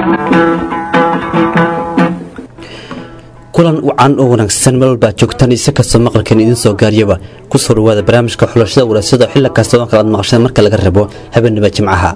kulan wacan oo wanaagsan meel walbaa joogtaan isa kastoo maqalkan idiin soo gaariyaba ku soo dhawaada barnaamijka xulashada waraasada xilli kasta oo kalaad maqasheen marka laga rabo habeenaba jimcaha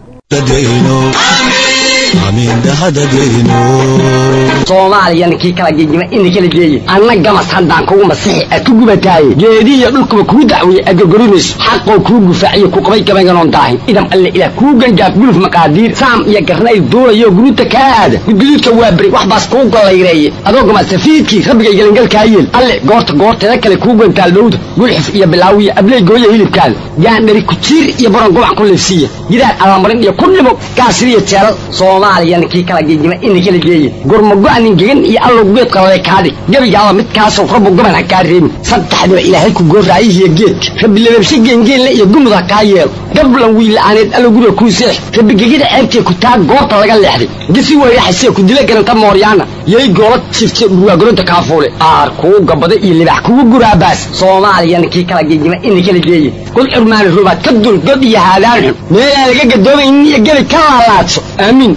soomaaliyana kii kala gegima ina kala geeye anna gamas haddaan kugu masixi a ku gubataaye geedihiyo dhulkuba kuu dacweeye adgorgorinayso xaqoo kuu gufaaciyo ku qabay gabaynganoon daahin idam alle ilaah kuu gangaaf guluf maqaadiir saam iyo garnayl duulayo guruuta kaa aada gudguduudka waa beri wax baas kuu gollayreeye adoo gamasafiidkii rabbigay gelangalkaa yeel alle goorta goorteeda kale kuu gantaal dhowda gulxif iyo bilaawiya abley gooya hilibkaada gaandhari kujiir iyo baron gobac ku leefsiiya gidaar allamarin iyo ku dhimo gaasiriyo jeelal soomaaliyana kii kala gegima ina kala geeye gurmago-anin gegan iyo allow geed qalale kaadhig gebigaaba midkaasoo rabbu goban ha kaa reebin saddexdiba ilaahay ku gooraayihiyo geedka rabbi lababshe geengeenle iyo gumud ha kaa yeelo gablan wiila'aaneed allow guriga kuu seex rabbi gegida ceebtee ku taa goorta laga leexday gisi weyraxasee ku dila garanta mooryaana yay goola jifte dhurwaagoronta kaafuule aar kuu gabada iyo libax kugu guraabaas soomaaliyana kii kala gegima ina kala geeye kul curmaani rubaad ka dul god iyo haadaan xun meelaan laga gadoomaynin iyo gebi ka laalaadso aamiin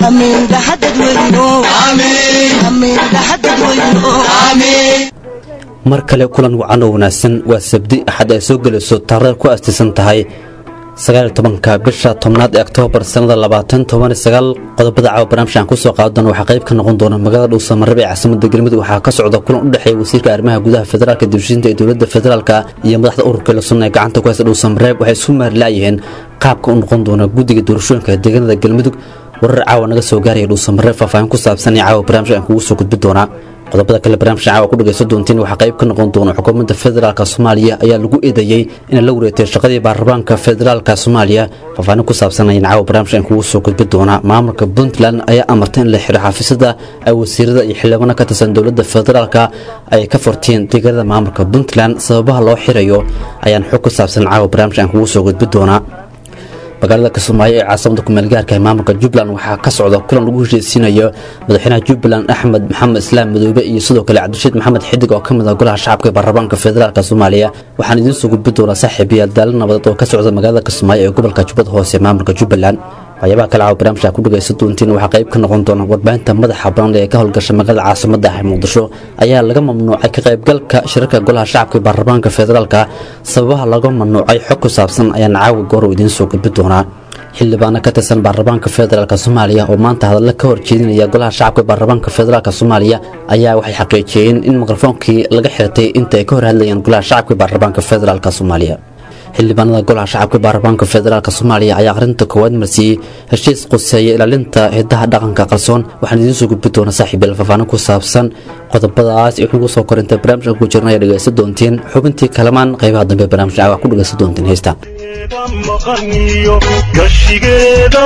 mar kale kulan wacan oo wanaagsan waa sabdi axad ay soo gelayso taariikh ku aastaysan tahay sagaaliyo tobanka bisha tobnaad ee oktoobar sannada labaatan toban sagaal qodobada caawa barnaamijkan kusoo qaadan waxaa qayb ka noqon doona magaalada dhuusamareeb ee caasimada galmudug waxaa ka socda kulan u dhexeeya wasiirka arrimaha gudaha federaalka dibshiinta ee dowladda federaalka iyo madaxda ururka la sunna ee gacanta ku haysta dhuusamareeb waxay isku maarlaayiheen qaabka u noqon doona guddiga doorashooyinka deegaanada galmudug warar caawa naga soo gaaraya dhuusamareeb faahfaahin ku saabsan ee caawa barnaamijkan kugu soo gudbi doonaa qodobada kale barnaamijka caawa ku dhagaysan doontiin waxaa qayb ka noqon doona xukuumadda federaalka soomaaliya ayaa lagu eedeeyey inay la wareegtay shaqadii baarlamaanka federaalka soomaaliya faahfaahin ku saabsan ayaan caawa barnaamijkan kugu soo gudbi doonaa maamulka puntland ayaa amartay in la xiro xafiisyada ay wasiirada iyo xildhibaano ka tirsan dowladda federaalka ay ka furteen deegaanada maamulka puntland sababaha loo xirayo ayaan xog ku saabsan caawa barnaamijkan kugu soo gudbi doonaa magaalada kismaayo ee caasimada kumeelgaarka ee maamulka jubbaland waxaa ka socda kulan lagu heshiisiinayo madaxweynaha jubbaland axmed maxamed islaam madoobe iyo sidoo kale cabdirashiid maxamed xidig oo ka mid ah golaha shacabka ee baarlamaanka federaalk soomaaliya waxaan idiin soo gudbi doonaa saaxiib iyo daala nabadeed oo ka socda magaalada kismaayo ee gobolka jubbada hoose ee maamulka jubbaland waxyaabaha kale caawa barnaamijka ku dhagaysan doontiin waxaa qayb ka noqon doona warbaahinta madaxa banaan ee ka howlgasha magaalada caasimada ah ee muqdisho ayaa laga mamnuucay ka qaybgalka shirarka golaha shacabka ee baarlamaanka federaalka sababaha laga mamnuucay xog ku saabsan ayaan caawa goor idiin soo gudbi doonaa xildhibaano ka tirsan baarlamaanka federaalk soomaaliya oo maanta hadalla ka horjeedinaya golaha shacabka baarlamaanka federaalk soomaaliya ayaa waxay xaqiijiyeen in mikrofoonkii laga xirtay inta ay ka hor hadlayeen golaha shacabka baarlamaanka federaalk soomaaliya xildhibaanada golaha shacabka baarlamaanka federaalk soomaaliya ayaa akhrinta koowaad marsiiyey heshiis quseeya ilaalinta hidaha dhaqanka qarsoon waxaan idiin soo gudbi doonaa saaxiibyal faahfaahin ku saabsan qodobadaas iyo wuxuu soo korinta barnaamijka ku jirna ayaa dhegaysan doontiin xubintii kalamaan qaybaha dambe barnaamijka caawa ku dhegaysan doontiin heystaan maqaniyo gashigeeda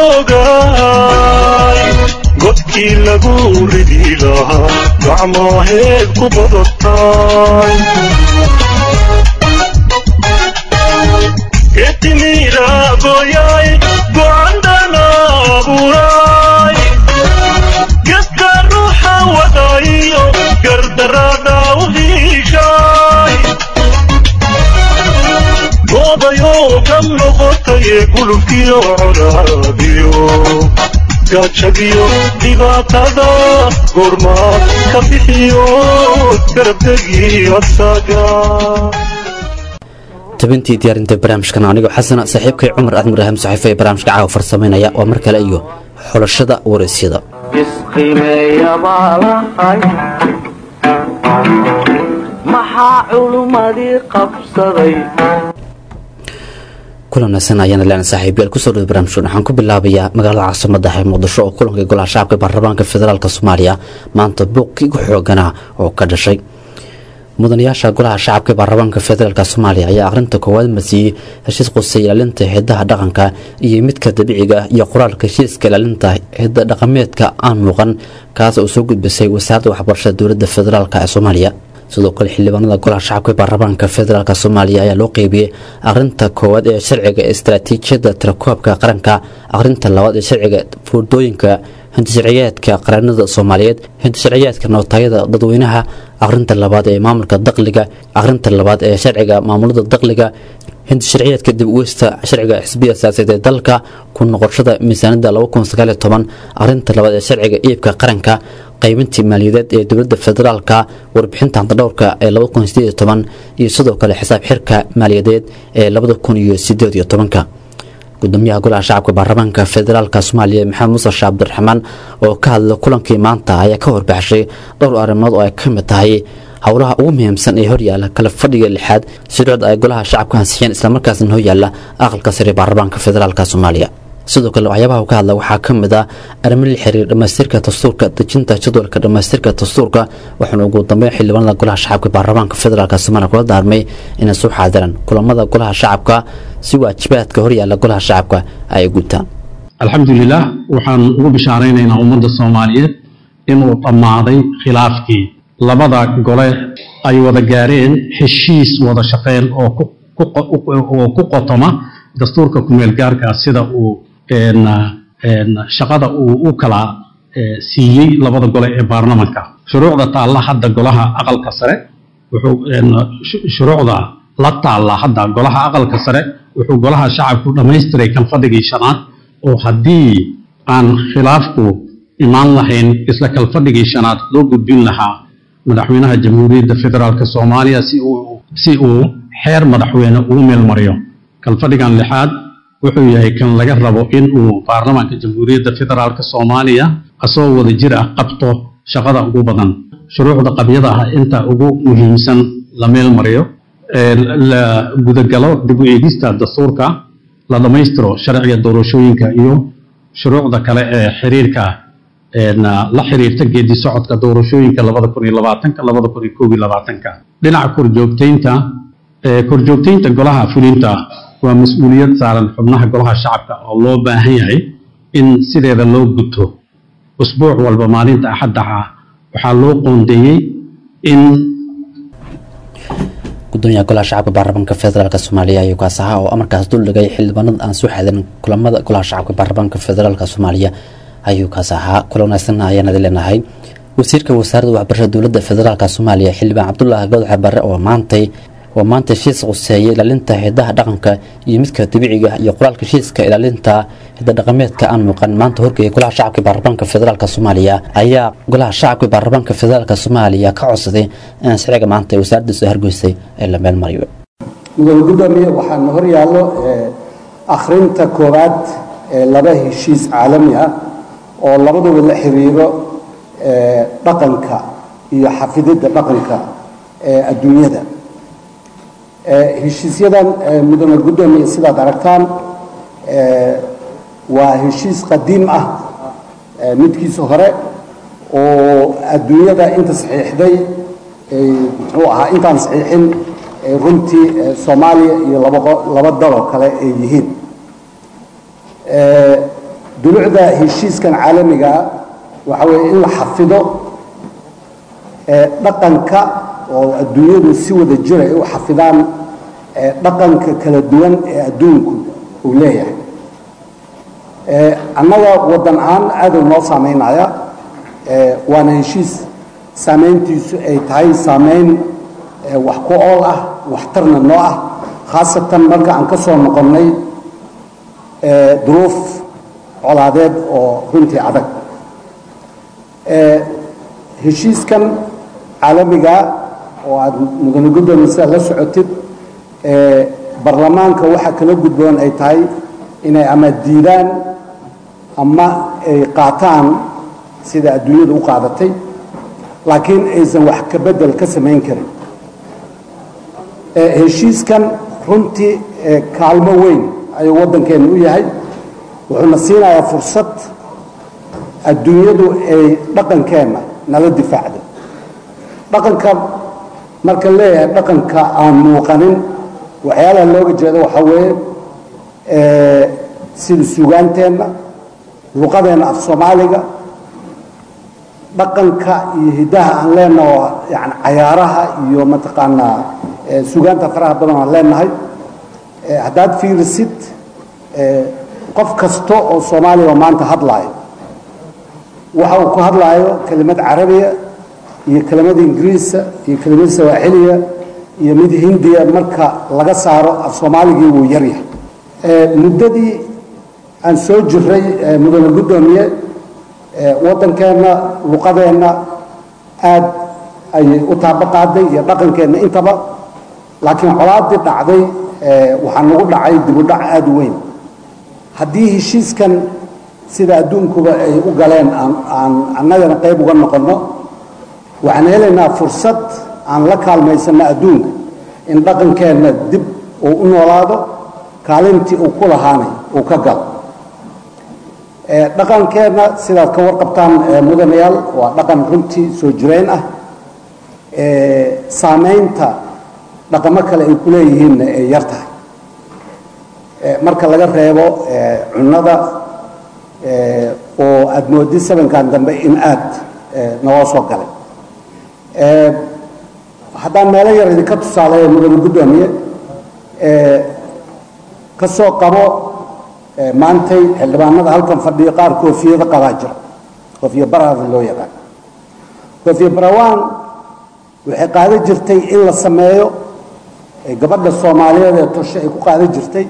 moogaay godkii lagu ridi lahaa gacmaaheed ku badatay getimira goyay gocandhana abuuray geska ruuxa wadayo gardarada u hiishay goobayoo ka noqotaye gulubkiyo coraadiyo gaajadiyo dhibaatada goormaad ka bixiyo garabdegii asaga tabintii diyaarinta barnaamijkan anigoo xasana saaxiibkay cumar axmed ibraahim saxiife ee barnaamijka caawa farsamaynaya waa mar kale iyo xulashada waraysyada maxaa culummadii qabsaday kulan wanaagsan ayaana leena saaxiibayaal kusoo dhaway barnaamijkan waxaan ku bilaabayaa magaalada caasimada ah ee muqdisho oo kulanka golaha shacabka baarlamaanka federaalk soomaaliya maanta buuqkii ugu xooganaa oo ka dhashay mudanayaasha golaha shacabka baarlamaanka federaalk soomaaliya ayaa akhrinta koowaad marsiiyey heshiis qusay ilaalinta heedaha dhaqanka iyo midka dabiiciga iyo qoraalka heshiiska ilaalinta heeda dhaqameedka aan muuqan kaas oo soo gudbisay wasaaradda waxbarashada dowladda federaalk ee soomaaliya sidoo kale xildhibaanada golaha shacabka baarlamaanka federaalk soomaaliya ayaa loo qeybiyey akhrinta koowaad ee sharciga istaraatiijiyadda tirakoobka qaranka akhrinta labaad ee sharciga fuurdooyinka hindisharciyeedka qaranada soomaaliyeed hindisharciyeedka nootayada dadweynaha akhrinta labaad ee maamulka daqliga akhrinta labaad ee sharciga maamulada daqliga hinti sharciyeedka dib uweysta sharciga xisbiya siyaasadeed ee dalka ku noqoshada miisaanada arinta labaad ee sharciga iibka qaranka qaybintii maaliyadeed ee dowlada federaalka warbixinta hantadhowrka ee iyo sidoo kale xisaab xirka maaliyadeed ee gudoomiyaha golaha shacabka baarlamaanka federaalk soomaaliya maxamed muuse sheeh cabdiraxmaan oo ka hadla kulankii maanta ayaa ka warbaxshay dhowr arrimood oo ay ka mid tahay howlaha ugu muhiimsan ee horyaala kala fadhiga lixaad shuruucda ay golaha shacabka ansixiyeen islamarkaasna horyaala aqalka sare baarlamaanka federaalk soomaaliya sidoo kale waxyaabaha uu ka hadla waxaa ka mid ah arrimo la xiriir dhammaystirka dastuurka dejinta jadwalka dhammaystirka dastuurka waxaana ugu dambeyn xildhibaanada golaha shacabka baarlamaanka federaalk soomaaliya kula daarmay inay soo xaadiraan kulamada golaha shacabka si waajibaadka horyaala golaha shacabka ay gutaan alxamdulilah waxaan ugu bishaaraynaynaa ummadda soomaaliyeed inuu dhammaaday khilaafkii labada gole ay wada gaareen heshiis wada shaqeyn oo ku qotoma dastuurka kumeel gaarka sida uu shaqada uu u kala siiyey labada gole ee baarlamanka shuruucda taalla hadda golaha aqalka sare shuruucda la taalla hadda golaha aqalka sare wuxuu golaha shacabku dhammaystiray kan fadhigii shanaad oo haddii aan khilaafku imaan lahayn isla kalfadhigii shanaad loo gudbin lahaa madaxweynaha jamhuuriyadda federaalk soomaaliya si uu xeer madaxweyne ugu meel mariyo kalfadhigan lixaad wuxuu yahay kan laga rabo in uu baarlamaanka jamhuuriyadda federaalk soomaaliya asagoo wada jir ah qabto shaqada ugu badan shuruucda qabyada ah inta ugu muhiimsan la meel mariyo la gudagalo dib u eegista dastuurka la dhammaystiro sharciga doorashooyinka iyo shuruucda kale ee xiriirka la xiriirta geedi socodka doorashooyinka labada kun iyo labaatanka labada kun iyo koob iyo labaatanka dhinaca korjoogteynta korjoogteynta golaha fulinta waa mas-uuliyad saaran xubnaha golaha shacabka oo loo baahan yahay in sideeda loo guto usbuuc walba maalinta axaddaha waxaa loo qoondeeyey in gudoomiyaha golaha shacabka baarlamaanka federaalk soomaaliya ayuu kaas ahaa oo amarkaas duldhigay xildhibaanada aan soo xaadirin kulamada golaha shacabka baarlamaanka federaalk soomaaliya ayuu kaas ahaa kula wanaagsan ayaan adi leenahay wasiirka wasaaradda waxbarashada dowladda federaalk soomaaliya xildhibaan cabdulaahi gowdaxe bare oo maantay oo maanta heshiis quseeyay ilaalinta hidaha dhaqanka iyo midka dabiiciga iyo qoraalka heshiiska ilaalinta hidadhaqameedka aan muuqan maanta horgeeyay golaha shacabka baarlamaanka federaalk soomaaliya ayaa golaha shacabka baarlamaanka federaalk soomaaliya ka codsaday in sharciga maanta ee wasaaradda soo hargeysay ee la meel mariyo mudane gudoomiye waxaana hor yaallo akhrinta koowaad ee laba heshiis caalami ah oo labaduba la xiriiro dhaqanka iyo xafididda dhaqanka ee adduunyada heshiisyadan mudane gudoomiye sidaad aragtaan waa heshiis qadiim ah midkiisa hore oo adduunyada inta saxiixday muxuu ahaa intaan saxiixin runtii soomaaliya iyo laba daloo kale ay yihiin dulucda heshiiskan caalamigaa waxa weeye in la xafido dhaqanka oo adduunyadu si wada jira ay u xafidaan dhaqanka kala duwan ee adduunku uu leeyahay annaga waddan ahaan aaduu noo saameynaya waana heshiis saameyntiisu ay tahay saameyn wax ku ool ah waxtarna noo ah khaasatan marka aan ka soo noqonnay duruuf colaadeed oo runtii adag heshiiskan caalamiga oo aad mudane gudoomiye sidaad la socotid barlamaanka waxaa kala gudboon ay tahay inay ama diidaan ama ay qaataan sida adduunyadu u qaadatay laakiin aysan wax ka bedel ka samayn karin heshiiskan runtii kaalmo weyn ayuu waddankeenna u yahay wuxuuna siinayaa fursad adduunyadu ay dhaqankeenna nala difaacdo dhaqanka marka leeyahay dhaqanka aan muuqanin waxyaalaha looga jeedo waxaa weeye sida sugaanteenna luqadeenna af soomaaliga dhaqanka iyo hiddaha aan leenaha oo yani cayaaraha iyo mataqaanaa sugaanta faraha badan aan leenahay haddaad fiirisid qof kasta oo soomaaliya oo maanta hadlaayo waxa uu ku hadlaayo kelimad carabiya iyo kelimada ingiriisa iyo kelimada sawaaxiliya iyo mid hindiya marka laga saaro af soomaaligii wuu yaryahay muddadii aan soo jiray mudane guddoomiye waddankeenna luqadeenna aada ayay u taabo qaaday iyo dhaqankeenna intaba laakiin colaadii dhacday waxaa nagu dhacay dibudhac aada u weyn haddii heshiiskan sida adduunkuba ay u galeen aan annagana qayb uga noqonno waxaan helaynaa fursad aan la kaalmaysanno adduunka in dhaqankeenna dib uu u noolaado kaalintii uu ku lahaanay uu ka galo dhaqankeenna sidaad ka warqabtaan mudanayaal waa dhaqan runtii soo jireen ah saamaynta dhaqamo kale ay ku leeyihiinna ay yar tahay marka laga reebo cunnada oo aada moodid sabankan dambe in aada naloo soo galay haddaan meelo yar idinka tusaaleeyo mudane guddoomiye ka soo qabo maantay xildhibaanada halkan fadhiyo qaar koofiyada qabaa jira koofiya baraada loo yaqaan koofiya barawaan waxay qaadan jirtay in la sameeyo gabadha soomaaliyeed ee toshe ay ku qaadan jirtay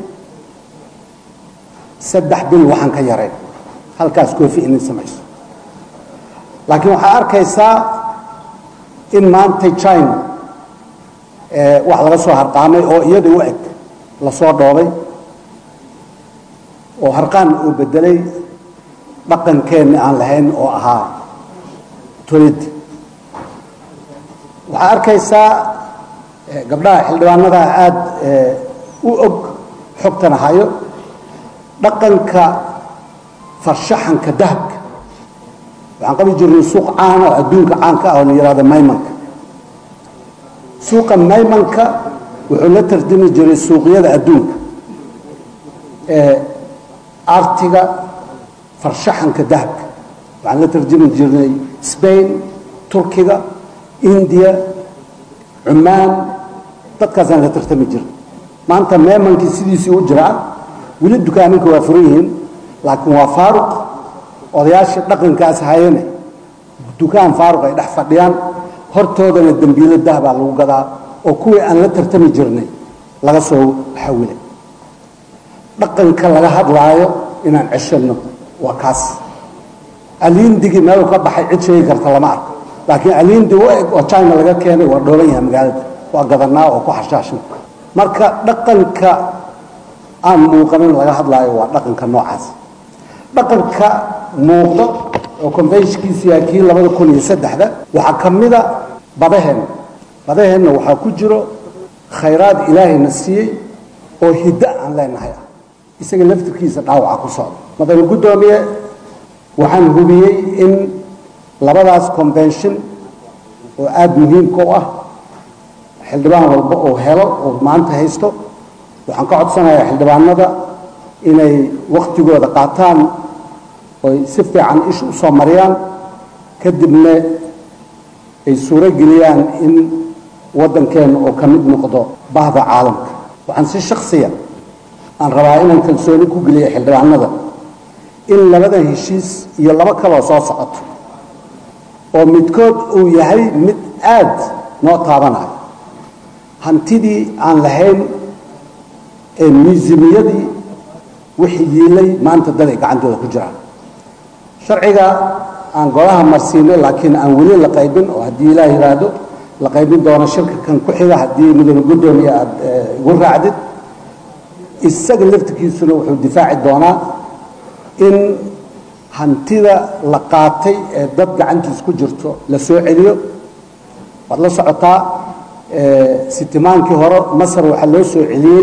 saddex bil waxaan ka yarayn halkaas koofi inay samayso laakiin waxaa arkaysaa in maantay china wax laga soo harqaamay oo iyada u eg lasoo dhoobay oo harqaan uu bedelay dhaqankeenni aan lahayn oo ahaa tolid waxaa arkaysaa gabdhaha xildhibaanada aada u og xogtana hayo dhaqanka farshaxanka dahabka waxaan qabi jirnay suuq caana oo adduunka caanka ah oo la yihahdo maymanka suuqa maymanka wuxuu la tartami jiray suuqyada adduunka artiga farshaxanka dahabka waxaan la tarjami jirnay spain turkiga indiya cumaan dadkaasaan la tartami jirnay maanta meemankii sidiisii u jiraa weli dukaaninka waa furan yihiin laakiin waa faaruq odayaashii dhaqankaas hayane dukaan faaruq ay dhex fadhiyaan hortoodana dembiilo dahabaa lagu gadaa oo kuwii aan la tartami jirnay laga soo xawilay dhaqanka laga hadlaayo inaan ceshanno waa kaas aliindigii meeluu ka baxay cid sheegi karta lama arko laakiin aliindi u eg oo china laga keenay waa dhooban yahay magaalada waa gadanaa oo ku xashaashna marka dhaqanka aan muuqanin laga hadlaayo waa dhaqanka noocaas dhaqanka muuqdo oo conventionkiisu yahay kii labada kun iyo saddexda waxaa ka mida badaheenna badaheenna waxaa ku jiro khayraad ilaahayna siiyey oo hiddo aan leenahay ah isaga laftirkiisa dhaawaca ku socda madane guddoomiye waxaan hubiyey in labadaas convention oo aada muhiimka u ah xildhibaan walba oo helo oo maanta haysto waxaan ka codsanayaa xildhibaanada inay waktigooda qaataan oy si fiican isha u soo mariyaan kadibna ay suuro geliyaan in waddankeenna oo ka mid noqdo bahda caalamka waxaan si shaksiya aan rabaa inaan kalsooni ku geliya xildhibaanada in labadan heshiis iyo labo kaloo soo socoto oo midkood uu yahay mid aad noo taabanayo hantidii aan lahayn ee miisimiyadii wixii yiilay maanta dad ay gacantooda ku jiraan sharciga aan golaha marsiinay laakiin aan weli la qaybin oo haddii ilaah yidhaahdo la qaybin doono shirka kan ku xiga haddii mudane guddoomiye aada igu raacdid isaga laftirkiisuna wuxuu difaaci doonaa in hantida la qaatay ee dad gacantiis ku jirto la soo celiyo waad la socotaa sitimaankii hore masar waxaa loo soo celiyey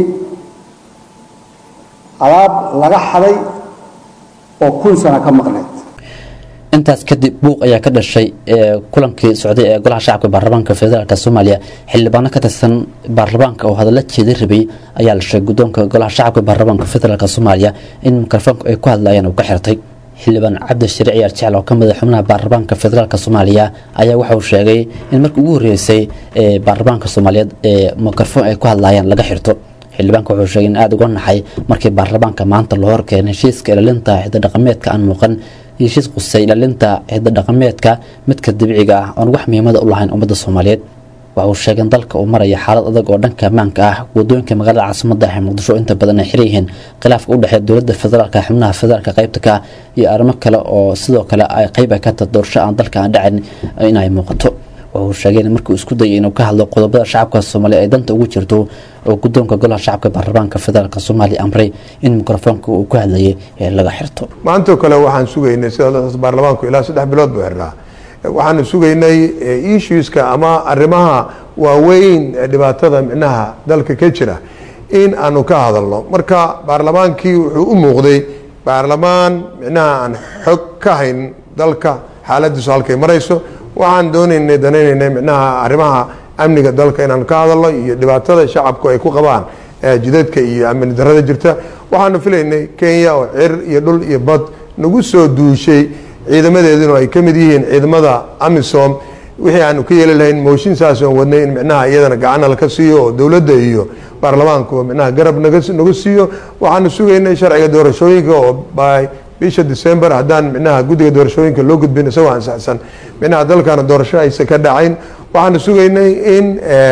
alaab laga xaday oo kun sano ka maqneyd intaas kadib buuq ayaa ka dhashay kulankii socday ee golaha shacabka baarlamaanka federaalk soomaaliya xildhibaano ka tirsan baarlamaanka oo hadalla jeeda rabay ayaa la sheegay guddoonka golaha shacabka baarlamaanka federaalk soomaaliya in mikrofoonku ay ku hadlayeen uu ka xirtay xildhibaan cabdishariic yaar jecel oo ka mid a xubnaha baarlamaanka federaalk soomaaliya ayaa waxa uu sheegay in markii ugu horreysay ee baarlamaanka soomaaliyeed ee mikrofoon ay ku hadlayeen laga xirto xildhibaanka wuxuu sheegay in aada uga naxay markii baarlamaanka maanta loo horkeenay heshiiska ilaalinta xidda dhaqameedka aan muuqan heshiis qusay ilaalinta xidda dhaqameedka midka dabiiciga ah oon wax muhiimada u lahayn ummadda soomaaliyeed waxa uu sheegay in dalka uu maraya xaalad adag oo dhanka ammaanka ah wadooyinka magaalada caasimada ah ee muqdisho inta badan ay xiran yihiin khilaafka u dhexeeya dowladda federaalka xubnaha federaalka qaybta ka iyo arrimo kale oo sidoo kale ay qayb ay ka tahay doorasho aan dalka aan dhacin in ay muuqato waxa uu sheegay in markii uu isku dayay inuu ka hadlo qodobada shacabka soomaaliya ay danta ugu jirto oo guddoonka golaha shacabka baarlamaanka federaalk soomaaliya amray in mikrofoonka uu ku hadlayay ee laga xirto maantoo kale waxaan sugaynay sida baarlamaanku ilaa saddex bilood buu xirnaa waxaanu sugaynay issueska ama arrimaha waaweyn ee dhibaatada micnaha dalka ka jira in aanu ka hadalno marka baarlamaankii wuxuu u muuqday baarlamaan micnaha aan xog ka hayn dalka xaaladiisu halkay marayso waxaan doonaynay danaynaynay micnaha arrimaha amniga dalka inaanu ka hadalno iyo dhibaatada shacabku ay ku qabaan jidadka iyo amni darada jirta waxaanu filaynay kenya oo cir iyo dhul iyo bad nagu soo duushay ciidamadeeduna ay ka mid yihiin ciidamada amisom wixii aanu ka yeeli lahayn mooshin saas oon wadnay in micnaha iyadana gacana laka siiyo oo dowladda iyo baarlamaanku micnaha garab naga nagu siiyo waxaanu sugaynay sharciga doorashooyinka oo by bisha december haddaan micnaha guddiga doorashooyinka loo gudbin isagoo ansaxsan micnaha dalkana doorasho aysan ka dhacayn waxaanu sugaynay in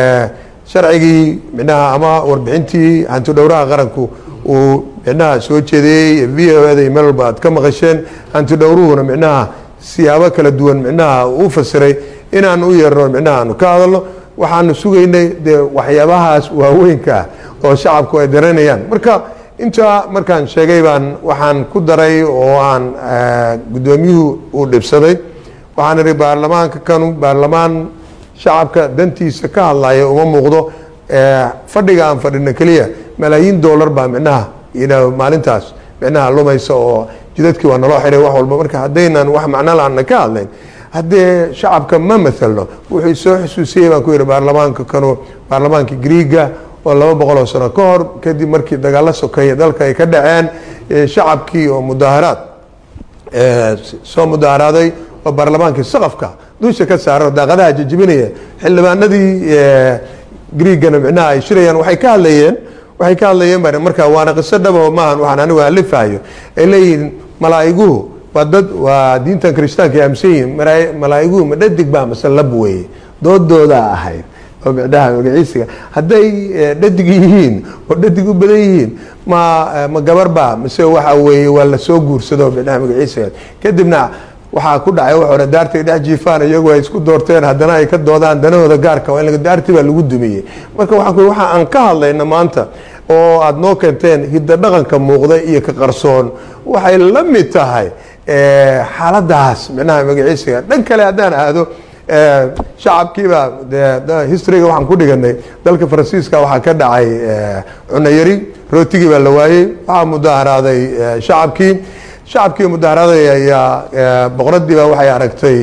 sharcigii micnaha ama warbixintii hanti dhowraha qaranku uu micnaha soo jeediyey v o da meel walba aad ka maqasheen hanti dhowruhuna micnaha siyaabo kala duwan micnaha u fasiray inaan u yeerno micnaha aanu ka hadalno waxaanu sugaynay dee waxyaabahaas waaweynka ah oo shacabku ay dareynayaan marka intaa markaan sheegay baan waxaan ku daray oo aan guddoomiyuhu uu dhibsaday waxaan idhi baarlamaanka kanu baarlamaan shacabka dantiisa ka hadlaya uma muuqdo fadhiga aan fadhino keliya malaayiin dollar baa micnaha maalintaas micnaha lumaysa oo jidadkii waa naloo xiray wax walba marka haddaynan wax macno la-aanna ka hadlayn haddee shacabka ma mathalno wuxuu soo xusuusiyey baan ku yidhi baarlamaanka kanu baarlamaanka griiga oo laba boqol oo sano ka hor kadib markii dagaalo sokeeye dalka ay ka dhaceen shacabkii oo mudaaharaad soo mudaaharaaday oo baarlamaankii saqafka dusha ka saaro daaqadaha jajibinaya xildhibaanadii griigana micnaha ay shirayaan waxay ka hadlayeen waxay ka hadlayeen ba marka waana qiso dhabo maahan waxaan anigu alifahayo ay leeyihiin malaa'iguhu waa dad waa diintan kirishtaanka ay aaminsan yihiin malaa'iguhu ma dhadig baa mase lab weeye doodoodaa ahayd oo micnaha magaciisiga hadday dhadig yihiin oo dhadig u badan yihiin ma ma gabar baa mise waxa weeye waa lasoo guursado micnaha magaciisiga kadibna waxaa ku dhacay wax hore daartay dhex jiifaan iyagu ay isku doorteen haddana ay ka doodaan danahooda gaarka waa in daartii baa lagu dumiyey marka waxaan ku waxa aan ka hadlayna maanta oo aada noo keenteen hidda dhaqanka muuqda iyo ka qarsoon waxay la mid tahay xaaladaas micnaha magaciisiga dhan kale haddaan aado shacabkiibaa de historyga waxaan ku dhiganay dalka faransiiska waxaa ka dhacay cunayari rootigii baa la waayey waxaa mudaaharaaday shacabkii shacabkii mudaaharaaday ayaa boqoradiiba waxay aragtay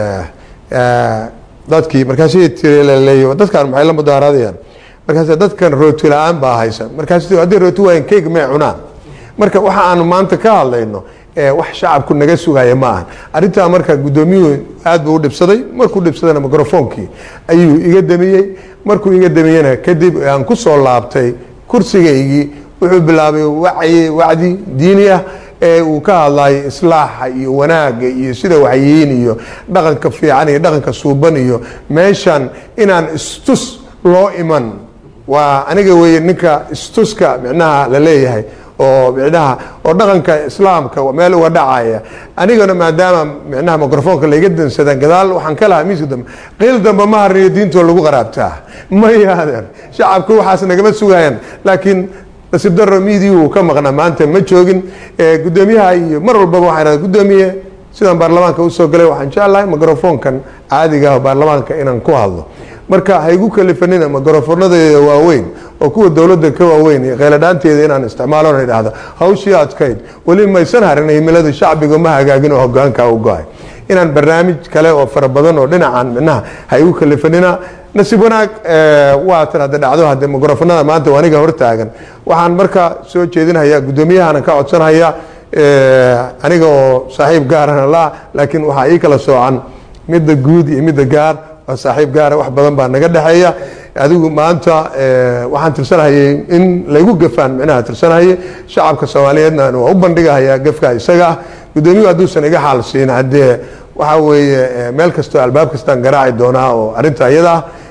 dadkii markaasay tiri laleeyo dadkan maxay la mudaaharaadayaan markaas dadkan rooti la-aan baa haysa markaas haddii rooti waayan cake may cunaan marka waxa aanu maanta ka hadlayno wax shacabku naga sugaya ma ahan arrintaa marka guddoomiyuhu aad buu u dhibsaday markuu dhibsadana microfoonkii ayuu iga damiyey markuu iga damiyena kadib aan ku soo laabtay kursigaygii wuxuu bilaabay wacyi wacdi diini ah ee uu ka hadlayo islaaxa iyo wanaaga iyo sida waxyihiin iyo dhaqanka fiican iyo dhaqanka suuban iyo meeshan inaan istus loo iman waa aniga weeye ninka istuska micnaha la leeyahay oo micnaha oo dhaqanka islaamka meel uga dhacaya anigana maadaama micnaha microfoonka layga dansadaan gadaal waxaan ka lahaa miiska dambe qiil dambe ma harniyo diintoo lagu qaraabtaa ma yaadan shacabku waxaas nagama sugayaan laakiin nasiib daro miidii uu ka maqnaa maanta ma joogin guddoomiyaha iyo mar walbaba waxaan idhahda guddoomiye sidaan baarlamaanka usoo galay waxaan jeclahay microfoonkan caadiga ah baarlamaanka inaan ku hadlo marka ha igu kalifanina microfonadeeda waaweyn oo kuwa dowladda ka waaweyn iyo kheyladhaanteeda inaan isticmaalo na idhahdo hawshii adkayd weli maysan harin himilada shacbiga ma hagaagin oo hogaanka u go-ay inaan barnaamij kale oo fara badan oo dhinacan micnaha ha igu kalifanina nasiib wanaag waatan hadda dhacdo hadde microfonada maanta aniga hortaagan waxaan marka soo jeedinhayaa guddoomiyahana ka codsanhaya aniga oo saaxiib gaarana la laakiin waxaa ii kala soocan midda guud iyo midda gaar waa saaxiib gaara wax badan baa naga dhexeeya adigu maanta waxaan tirsanhayay in laygu gafaan micnaha tirsanhayay shacabka soomaaliyeedna waa u bandhigahayaa gafka isaga ah guddoomiyuhu hadduusan iga xaal siin haddee waxa weeye meel kastoo albaab kastaan garaaci doonaa oo arrinta iyada ah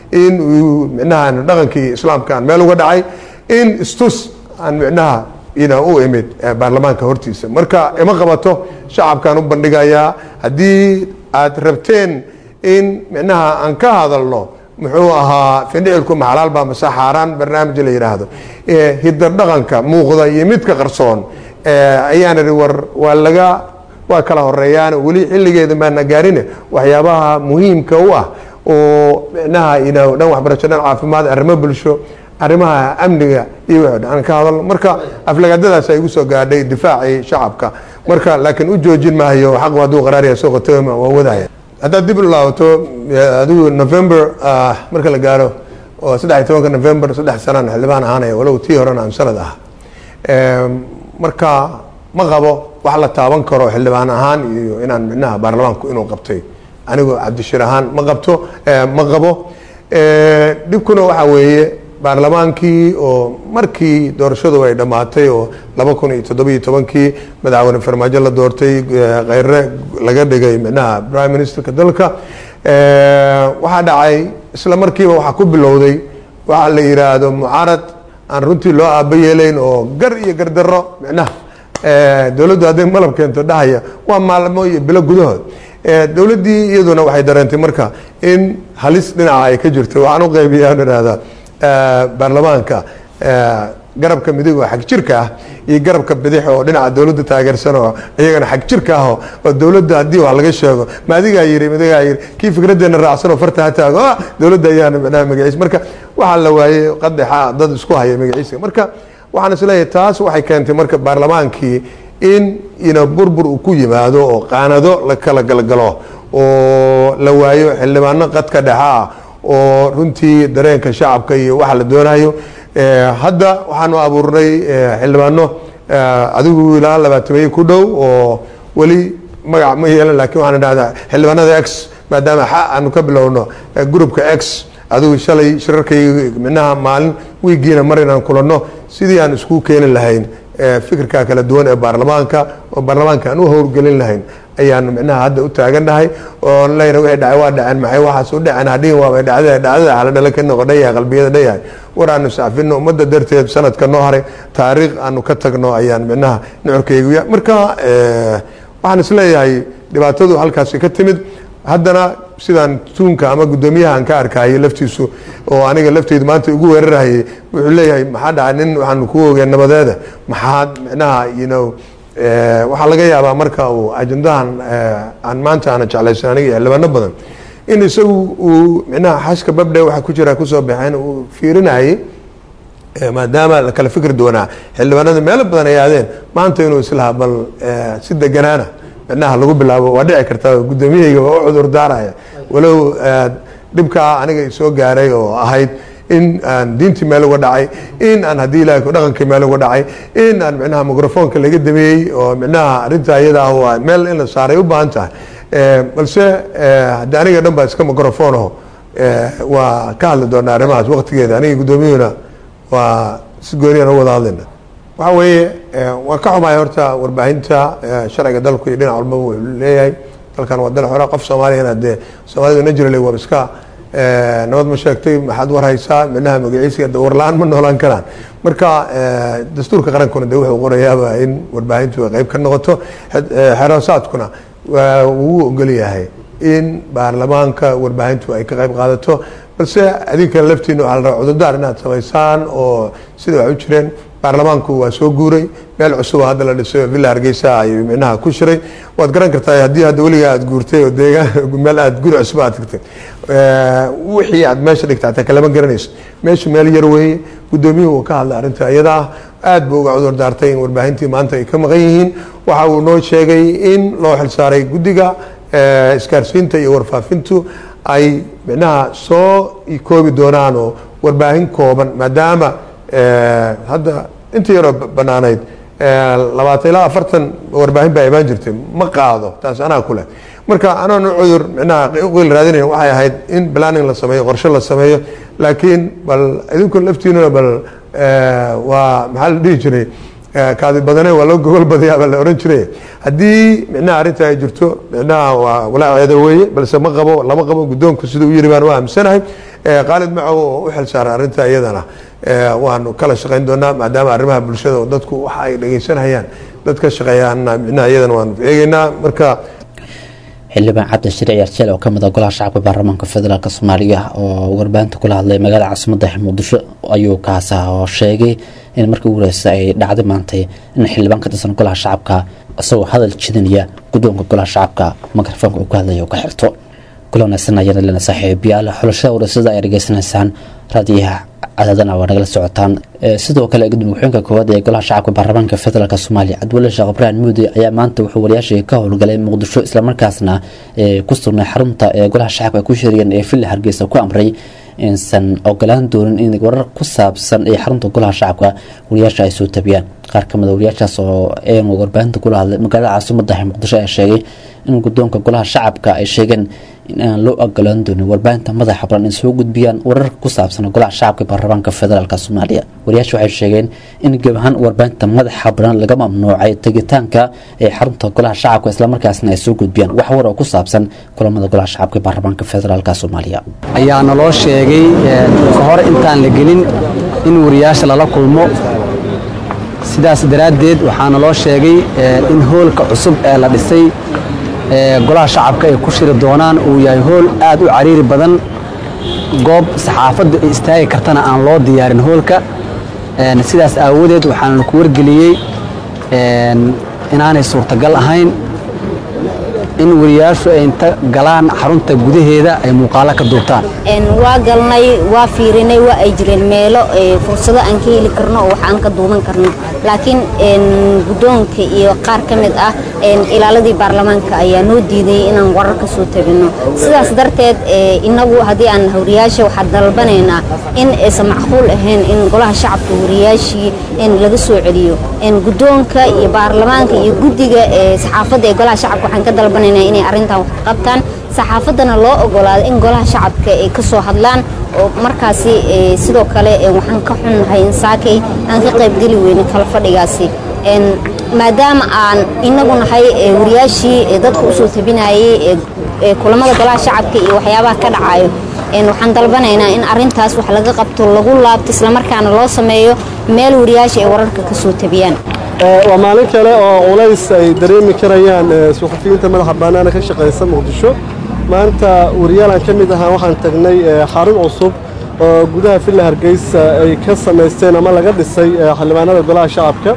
in uu micnaha dhaqankii islaamka aan meel uga dhacay in istus aan micnaha ina u imid eh, baarlamaanka hortiisa marka ima qabato shacabkaan u bandhigayaa haddii aad rabteen in micnaha aan ka hadalno muxuu ahaa findhicilku maxalaalba mase xaaraan barnaamij la yidhaahdo Eh, hidar dhaqanka muuqda iyo midka qarsoon eh, ayaan idhi war waa laga waa kala horeeyaan weli xilligeeda maana gaarine waxyaabaha muhiimka u ah oo micnaha ina dhan waxbarasho dhan caafimaad arrimo bulsho arrimaha amniga iyo wixii dhan aan ka hadalno marka aflagaadadaas ay igu soo gaadhay difaacii shacabka marka laakiin u joojin maayo xaqu hadduu qaraariya soo qotoma waa wadaya haddaad dib u laabato eh, adigu november ah, marka la gaaro oo saddex iyo tobanka november saddex sanaan xildhibaan ahaanaya walow tii horena aan sanad ah Em, marka ma qabo wax la taaban karo xildhibaan ahaan iyo inaan micnaha baarlamaanku inuu qabtay anigoo cabdishir ahaan ma qabto eh, ma qabo Eh, dhibkuna waxaa weeye baarlamaankii oo markii doorashadu ay dhammaatay oo laba kun iyo toddobiyo tobankii madaxweyne farmaajo la doortay eh, kheyre laga dhigay micnaha prime ministerka dalka Eh, waxaa dhacay isla markiiba waxaa ku bilowday waxaa la yidhaahdo mucaarad aan runtii loo aaba yeelayn oo gar iyo gardarro micnaha Eh, dowladdu hadday malab keento dhahaya waa maalmo iyo bilo gudahood Eh, dowladdii iyaduna waxay dareentay marka in halis dhinaca ay ka jirto waxaan u qaybiyaa aan idhahdaa eh, baarlamaanka eh, garabka midig oo xag jirka ah iyo garabka bidix oo dhinaca dowladda taageersan oo iyagana xag jirka ah oo oo dowladda haddii wax laga sheego ma adigaa yiri midigaa yiri kii fikraddeena raacsan oo farta ha taago ah dowladda ayaana micnaha magaciisa marka waxaa la waayey qadexa dad isku haya magaciisa marka waxaan isleeyahay taas waxay keentay marka baarlamaankii in ina burbur uu ku yimaado oo qaanado la kala galgalo oo la waayo xildhibaano qadka dhexa ah oo runtii dareenka shacabka iyo waxa la doonayo Eh, hadda waxaanu abuurnay eh, xildhibaano eh, adigu ilaa labaatameeye ku dhow oo weli magac ma yeelan laakiin waxaan idhahdaa xildhibaanada x maadaama xa aanu ka bilowno eh, groupka x adigu shalay shirarkayga minaha maalin wiigiina mar inaan kulanno sidii aan isku keeni lahayn eh, fikirka kala duwan ee baarlamaanka oo baarlamaanka aan u howlgelin lahayn ayaan micnaha hadda u taagannahay oo leyna wixii dhacay waa dhaceen maxay waxaas u dhaceen hadhihin waabay dhacdee dhacdada hala dhala ka noqo dhayahay qalbiyada dhayahay war aanu sacfino ummadda darteed sanadka noo haray taariikh aanu ka tagno ayaan micnaha nucurkaygu ya marka eh, waxaan isleeyahay dhibaatadu halkaasi ka timid haddana sidaan tuunka ama guddoomiyahan ka arkayay laftiisu oo aniga lafteydu maanta ugu weerarahayay wuxuu leeyahay maxaa dhacay nin waxaanu ku ogeen nabadeeda maxaad micnaha you know eh, waxaa laga yaabaa marka uu ajendahan eh, aan maanta aana jeclaysan aniga iyo xildhibaano badan in isagu uu micnaha xashka babdhe waxa ku jira kusoo baxeen uu fiirinayay Eh, maadaama la kala fikri doonaa xildhibaanada meelo badan ay aadeen maanta inuu islaha bal eh, si deganaana micnaha lagu bilaabo waa dhici karta guddoomiyahayga waa u cudur daaraya walow eh, dhibkaa aniga isoo gaaray oo ahayd in aan diintii meel uga dhacay in aan haddii ilahay ku dhaqankii meel uga dhacay in aan micnaha microfoonka laga dameeyey oo micnaha arrinta iyada ah waa meel in la saaray u baahan tahay Eh, balse eh, haddii aniga dhan baa iska microfonaho eh, waa ka hadli doonaa arrimahaas waqtigeeda aniga guddoomiyuhuna waa si gooniyan u wada hadlayna waxa weeye eh, waan ka xumahay horta warbaahinta eh, sharciga dalku iyo dhinac walbaba wuxuu leeyahay dalkan waa dal xora qof soomaaliyana dee soomaalida naturally waa iska eh, nabad ma sheegtay maxaad war haysaa micnaha magaciisa de warla-aan ma noolaan karaan marka eh, dastuurka qarankuna de wuxuu qorayaaba in warbaahintu ay qeyb ka noqoto xed- eh, xeroosaadkuna waa wuu ogol yahay in baarlamaanka warbaahintu ay ka qayb qaadato balse adinka laftiina waxaa la rabaa cudurdaar inaad samaysaan oo sida wax u jireen baarlamaanku waa soo guuray meel cusub oo hadda la dhisay oo villa hargeysa ayuu micnaha ku shiray waad garan kartaa haddii hadda weligaa aad guurtay oo deegaan meel aad guri cusub aad tagtay Eh, wixii aad meesha dhigta hataa kalama garanayso meeshu meel yar weeye guddoomiyuhu uu ka hadlay arrinta iyada ah aad buu uga cudur daartay in warbaahintii maanta ay ka maqan yihiin waxa uu noo sheegay in loo xilsaaray guddiga eh, isgaarsiinta iyo warfaafintu ay micnaha soo koobi doonaan oo warbaahin kooban maadaama eh, hadda inta yaroo ba- banaanayd eh, labaatan ilaa afartan warbaahin baa imaan jirtay ma qaado taas anaa ku leh marka anaan u cudur micnaha uqiil raadinayn waxay ahayd in planning la sameeyo qorshe la sameeyo laakiin bal idinku laftiinuna bal eh, waa maxaa la dhihi jiray eh, kaadi badane waa loo gogol badayaa baa la ohan jiray haddii micnaha arrinta ay jirto micnaha waa walaaceeda weeye balse ma qabo lama qabo guddoonku siduu u yiri baan u aaminsanahay khaalid macow oo u xilsaaran arrinta iyadana waanu kala shaqayn doonaa maadaama arrimaha bulshada oo dadku waxa ay dhegeysanayaan dad ka shaqeeyaana micnaha iyadana waanu eegeynaa marka xildhibaan cabdi shiri ciyaarjeel oo kamid ah golaha shacabka baarlamaanka federaalk soomaaliya oo warbaahinta kula hadlay magaalada caasimada muqdisho ayuu kaasa oo sheegay in markii ugu horeysa ay dhacday maantay in xildhibaan ka tirsan golaha shacabka isagoo hadal jidinaya guddoonka golaha shacabka mikrofoonka uu ka hadlaya oo ka xirto kula wanaagsan ayana lena saaxiibayaal xulashada wareysada ay dhageysanaysaan raadiyaha cadaadana waa nagala socotaan sidoo kale gudoomiye ku-xigeenka koowaad ee golaha shacabka baarlamaanka federaalk soomaaliya cabdiwali sheekh ibrahim muudi ayaa maanta wuxuu wariyaashii ka howlgalay muqdisho islamarkaasna ku sugnay xarunta ee golaha shacabka ay ku shiriyeen ee villa hargeysa ku amray insan ogolaan doonin in warar ku saabsan ee xarunta golaha shacabka wariyaasha ay soo tabiyaan qaar kamid a wariyaashaas oo een warbaahinta kula hadlay magaalada caasimadaha muqdisho ayaa sheegay in guddoonka golaha shacabka ay sheegeen in aan loo ogolaan doonin warbaahinta madaxa baran in soo gudbiyaan wararka ku saabsan golaha shacabka baarlamaanka federaalk soomaaliya wariyaasha waxay sheegeen in geb ahaan warbaahinta madaxa baran laga mamnuucay tegitaanka ee xarunta golaha shacabka islamarkaasna ay soo gudbiyaan wax war oo ku saabsan kulamada golaha shacabka baarlamaanka federaalk soomaaliya ayaa naloo sheegay ka hor intaan la gelin in wariyaasha lala kulmo sidaas daraaddeed waxaa naloo sheegay in hoolka cusub ee la dhisay golaha shacabka ay ku shiri doonaan uu yahay hool aad u cariiri badan goob saxaafadda ay istaagi kartana aan loo diyaarin hoolka sidaas aawadeed waxaana ku wargeliyey inaanay suurtagal ahayn in wariyaashu ay inta galaan xarunta gudaheeda ay muuqaalo ka duubtaan waa galnay waa fiirinay waa ay jireen meelo fursado aan ka heli karno oo wax aan ka duuban karno laakiin guddoonka iyo qaar ka mid ah ilaaladii baarlamaanka ayaa noo diidayay inaan warar ka soo tabinno sidaas darteed inagu haddii aan wariyaasha waxaa dalbanaynaa in aysan macquul ahayn in golaha shacabka wariyaashii laga soo celiyo guddoonka iyo baarlamaanka iyo guddiga saxaafadda ee golaha shacabka waxaan ka dalbanaynaa inay arrintan wax ka qabtaan saxaafaddana loo ogolaado in golaha shacabka ay ka soo hadlaan oo markaasi sidoo kale waxaan ka xunnahay in saakay aan ka qaybgeli weynin kala fadhigaasi maadaama aan inagu nahay wariyaashii dadka usoo tabinayay kulamada golaha shacabka iyo waxyaabaha ka dhacayo waxaan dalbanaynaa in arintaas wax laga qabto lagu laabto islamarkaana loo sameeyo meel wariyaasha ay wararka ka soo tabiyaan waa maalin kale oo culays ay dareemi karayaan suxufiyiinta madaxa bannaana ka shaqaysa muqdisho maanta wariyaalaan ka mid ahaa waxaan tagnay xarun cusub oo gudaha villa hargeysa ay ka samaysteen ama laga dhisay xildhibaanada golaha shacabka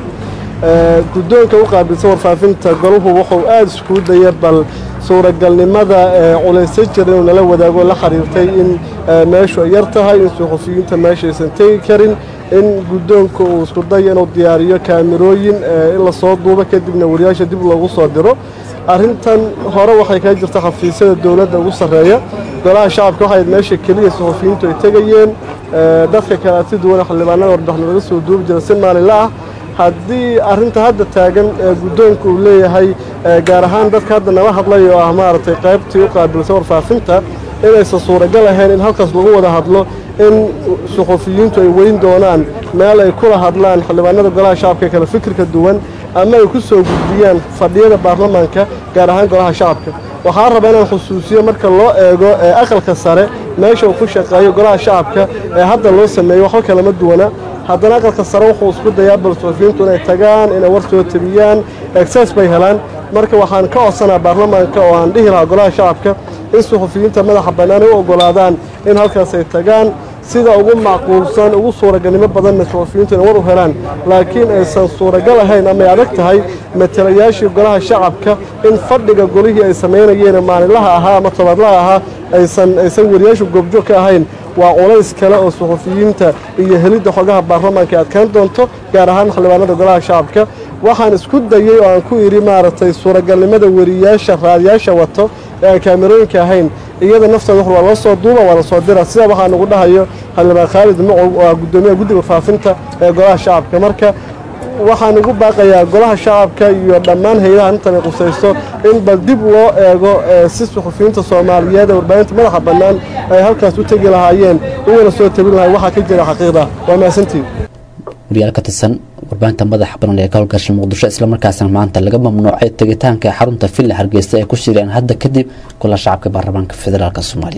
guddoonka u qaabilsan warfaafinta golahu wuxuu aada iskuu daya bal suuragalnimada culaysa jira inuu nala wadaago la xiriirtay in meeshu ay yar tahay in suxufiyiinta meeshaysan tegi karin in guddoonka uu isku dayo inuu diyaariyo kaamirooyin in lasoo duubo kadibna wariyaasha dib loogu soo diro arrintan hore waxay kaga jirta xafiisyada dowladda ugu sarreeya golaha shacabka waxay meesha keliya suxufiyiintu ay tegayeen dadka kale si duwana xildhibaanada warbixin laga soo duubi jira si maalinla ah haddii arrinta hadda taagan guddoonka uu leeyahay gaar ahaan dadka hadda nala hadlay oo ah maaragtay qaybtii u qaabilsan warfaafinta inaysan suuragal ahayn in halkaas lagu wada hadlo in suxufiyiintu ay weyn doonaan meel ay kula hadlaan xildhibaanada golaha shacabka ee kale fikirka duwan ama ay ku soo gudbiyaan fadhiyada baarlamaanka gaar ahaan golaha shacabka waxaa raba inaan xusuusiyo marka loo eego aqalka sare meesha uu ku shaqeeyo golaha shacabka ee hadda loo sameeyo waxba kalama duwana haddana aqalka sare wuxuu isku dayaa bal suxufiyiintu inay tagaan inay war soo tabiyaan exces bay helaan marka waxaan ka codsanaa baarlamaanka oo aan dhihi lahaa golaha shacabka in suxufiyiinta madaxa bannaan ay u oggolaadaan in halkaas ay tagaan sida ugu macquulsan ugu suuragalnimo badanna suxufiyiintu inay war u helaan laakiin aysan suuragal ahayn ama ay adag tahay matalayaashii golaha shacabka in fadhiga golihii ay samaynayeen maalinlaha ahaa ama tobaadlaha ahaa aysan aysan wariyaashu goobjoog ka ahayn waa culays kale oo suxufiyiinta iyo helidda xogaha baarlamaanka ay adkaan doonto gaar ahaan xildhibaanada golaha shacabka waxaan isku dayey oo aan ku idhi maaragtay suuragalnimada wariyaasha raadiyaasha wato ee aan kaamirooyinka ahayn iyada nafteeda wax waa loo soo duuba waa la soo dira sida waxaa nagu dhahayo xildhibaan khaalid macow oo ah guddoomiyaha guddiga faafinta ee golaha shacabka marka waxaan ugu baaqayaa golaha shacabka iyo dhammaan hay-adaha intan ay qusayso in bal dib loo eego si suxufiyiinta soomaaliyeed ee warbaahinta madaxa bannaan ay halkaas u tegi lahaayeen ugana soo tabin lahay waxaa ka jira xaqiiqda waa mahadsantiin wariyaal ka tirsan warbaahinta madaxa banan ee ka howlgasha muqdisho islamarkaasna maanta laga mamnuucay tegitaanka xarunta villa hargeysa ee ku shireen hadda kadib kula shacabka baarlamaanka federaalk soomaaliya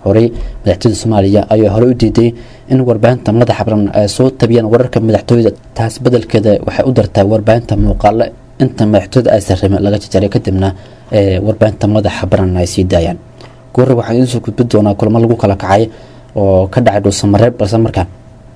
horey madaxtooyada soomaaliya ayaa hore u diiday in warbaahinta madaxa baran ay soo tabiyaan wararka madaxtooyada taas bedelkeeda waxay u dartaa warbaahinta muuqaale inta madaxtooyada ay sarrime laga jajaray kadibna ee warbaahinta madaxa baran ay sii daayaan goorre waxaan idiin soo gudbin doonaa kulamo lagu kala kacay oo ka dhacay dhuusamareeb balse markaan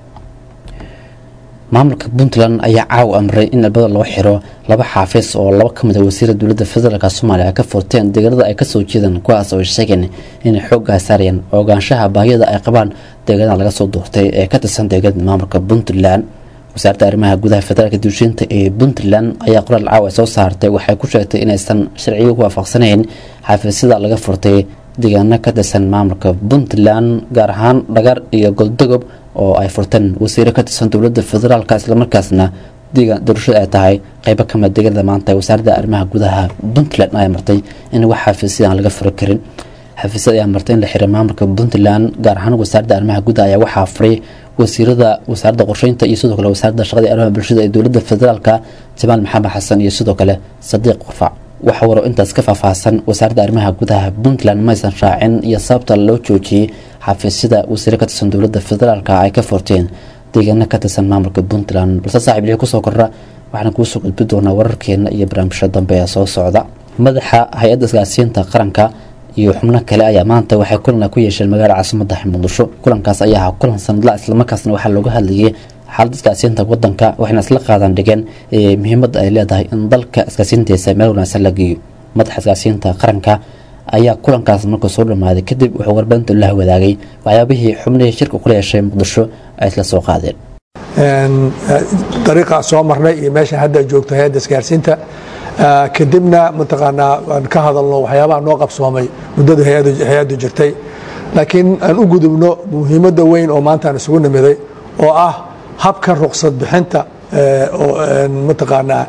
maamulka puntland ayaa caaw amray in albada loo xiro laba xaafis oo laba ka mid a wasiira dowladda federaalk soomaaliya ka furteen deegaanada ay kasoo jeedaan kuwaas oo sheegeen inay xooggaa saarayaan ogaanshaha baahiyada ay qabaan deegaanada laga soo doortay ee ka tirsan deegaanada maamulka puntland wasaaradda arrimaha gudaha federaalka duushiinta ee puntland ayaa qoraal caaw ay soo saartay waxay ku sheegtay inaysan sharciga ku waafaqsanayn xafiisyada laga furtay deegaano ka tirsan maamulka puntland gaar ahaan dhagar iyo goldogob oo ay furteen wasiiro ka tirsan dowladda federaalk islamarkaasna deegaan doorashada ay tahay qeybo kamid deegaanada maanta wasaaradda arrimaha gudaha puntland ayaa martay in wax xafiisyada aan laga furi karin xafiisyada ayaa martay in la xiray maamulka puntland gaar ahaan wasaaradda arrimaha gudaha ayaa waxaa furay wasiirada wasaaradda qorsheynta iyo sidoo kale wasaaradda shaqada arrimaha bulshada ee dowladda federaalka jamaal maxamed xasan iyo sidoo kale sadiiq qufac waxa waro intaas ka faahfaahsan wasaaradda arrimaha gudaha puntland maysan raacin iyo sababta loo joojiyey xafiisyada wasiiro ka tirsan dowladda federaalk ay ka furteen deegaano ka tirsan maamulka puntland balse saaxiib lixi kusoo kordha waxaan kuusoo gudbi doonaa wararkeena iyo barnaamijyo dambe ee soo socda madaxa hay-adda isgaarsiinta qaranka iyo xubno kale ayaa maanta waxay kulan ku yeesheen magaalada caasimada muqdisho kulankaas ayaa ahaa kulan sanadla islamarkaasna waxaa looga hadlayay xaalada isgaarsiinta wadanka waxayna isla qaadan dhigeen muhiimadda ay leedahay in dalka isgaarsiintiisa meel wanaagsan la geeyo madaxa isgaarsiinta qaranka ayaa kulankaas markuu soo dhamaaday kadib wuxuu warbaahinta la wadaagay waxyaabihii xubnihii shirka kula yeeshay muqdisho ay isla soo qaadeen dariiqaa soo marnay iyo meesha hadda joogto hay-adda isgaarsiinta kadibna mataqaanaa aan ka hadalno waxyaabaha noo qabsoomay muddada hay-addu jirtay laakiin aan u gudubno muhiimadda weyn oo maanta aan isugu nimiday oo ah habka ruqsad bixinta mataqaanaa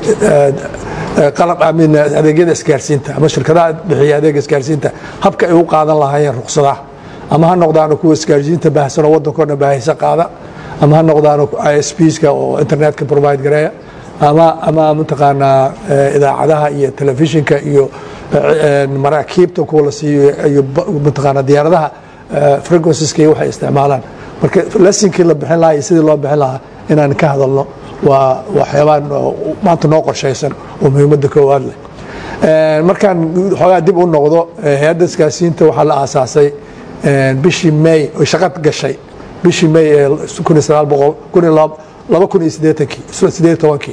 qalab amin adeegyada isgaarsiinta ama shirkadaha bixiya adeega isgaarsiinta habka ay u qaadan lahaayeen ruqsadaha ama ha noqdaano kuwa isgaarsiinta baahsanoo waddanko dhan baahaysa qaada ama ha noqdaano isbska oo internetka provide gareeya ama ama mataqaanaa idaacadaha iyo telefishinka iyo maraakiibta kuwa la siiyo iyo mataqaanaa diyaaradaha frequenceska iyo waxay isticmaalaan marka lessinkii la bixin lahaa iyo sidii loo bixin lahaa inaan ka hadalno waa waxyaabaa maanta noo qorshaysan oo muhiimadda koowaad leh markaan xoogaa dib u noqdo hay-adda isgaarsiinta waxaa la aasaasay bishii may oy shaqad gashay bishii may ee kun iyo sagaal boqol kun iyo laba kun iyo siddeetankii siddeed tobankii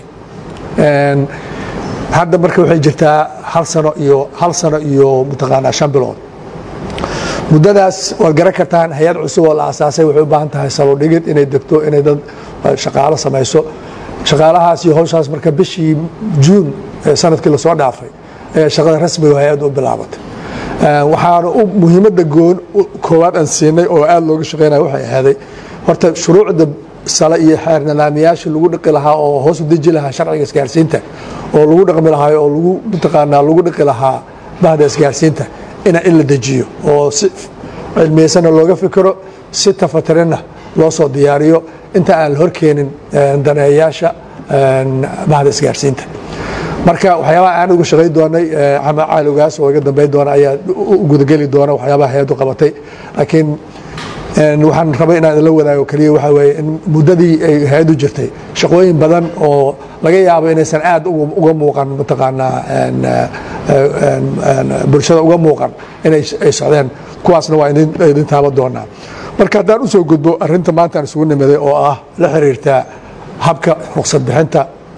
hadda marka waxay jirtaa hal sano iyo hal sano iyo mataqaanaa shan bilood muddadaas waad garan kartaan hay-ad cusub oo la aasaasay waxay u baahan tahay salodhigid inay degto inay dad shaqaalo samayso shaqaalahaas iyo howshaas marka bishii juun sanadkii lasoo dhaafay ayaa shaqada rasmiga hay-adda u bilaabatay waxaana muhiimadda goon koowaad aan siinay oo aada looga shaqeynaya waxay ahaaday horta shuruucda sale iyo xeer nidaamiyaasha lagu dhiqi lahaa oo hoos u deji lahaa sharciga isgaarsiinta oo lagu dhaqmi lahaa oo lagu mataqaanaa lagu dhiqi lahaa bahda isgaarsiinta ina in la dejiyo oo si cilmiyeysana looga fikiro si tafatirinna loo soo diyaariyo inta aan la horkeenin daneeyaasha bahda isgaarsiinta marka waxyaabaha aan uga shaqay doonay xamed caali ogaas oo iga dambeyn doona ayaa u gudageli doona waxyaabaha hay-addu qabatay laakiin waxaan rabay inaan la wadaago keliya waxaa weeye in muddadii ay hay-addu jirtay shaqooyin badan oo laga yaabo inaysan aad uga muuqan mataqaanaa bulshada uga muuqan inay socdeen kuwaasna waa idin taaba doonaa marka haddaan usoo gudbo arinta maanta aan isugu nimiday oo ah la xiriirta habka ruqsad bixinta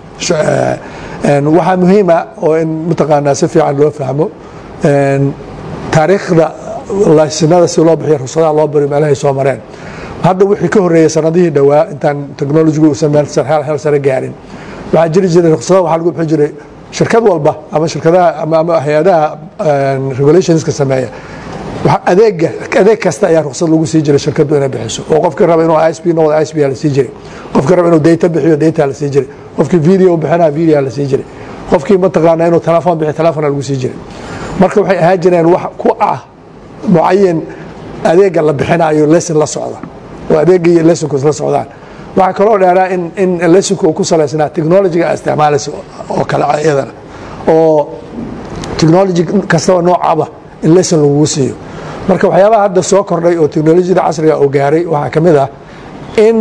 waxaa muhiima oo in mataqaanaa si fiican loo fahmo taariikhda laysinada si loo bixiyo ruqsadaha loo bari meelahay soo mareen hadda wixii ka horreeyey sanadihii dhowaa intaan technologigu uusan meel hel sare gaarin waxaa jiri jiray ruqsadaha waxaa lagu bixin jiray shirkad walba ama shirkadaha ama hay-adaha regulationska sameeya adeega adeeg kasta ayaa ruqsad lagu sii jiray shirkadu inay bixiso oo qofkii raba inuu isp noqdo isp la sii jiray qofkii raba inuu data bixiyo data la sii jiray qofkii video bixinaa video la sii jiray qofkii mataqaana inuu telefoon bixiyo telefoona lagu sii jiray marka waxay ahaan jireen wax ku ah mucayan adeega la bixinayo lesson la socda oo adeega iyo lessonku la socdaan waxaa kaloo dheeraa in in lessonku uu ku salaysnaa technologyga isticmaalaysa oo kale iyadana oo technology kastaba noocaba in lesson lagugu siiyo marka waxyaabaha hadda soo kordhay oo teknolojiyada casriga oo gaaray waxaa ka mid ah in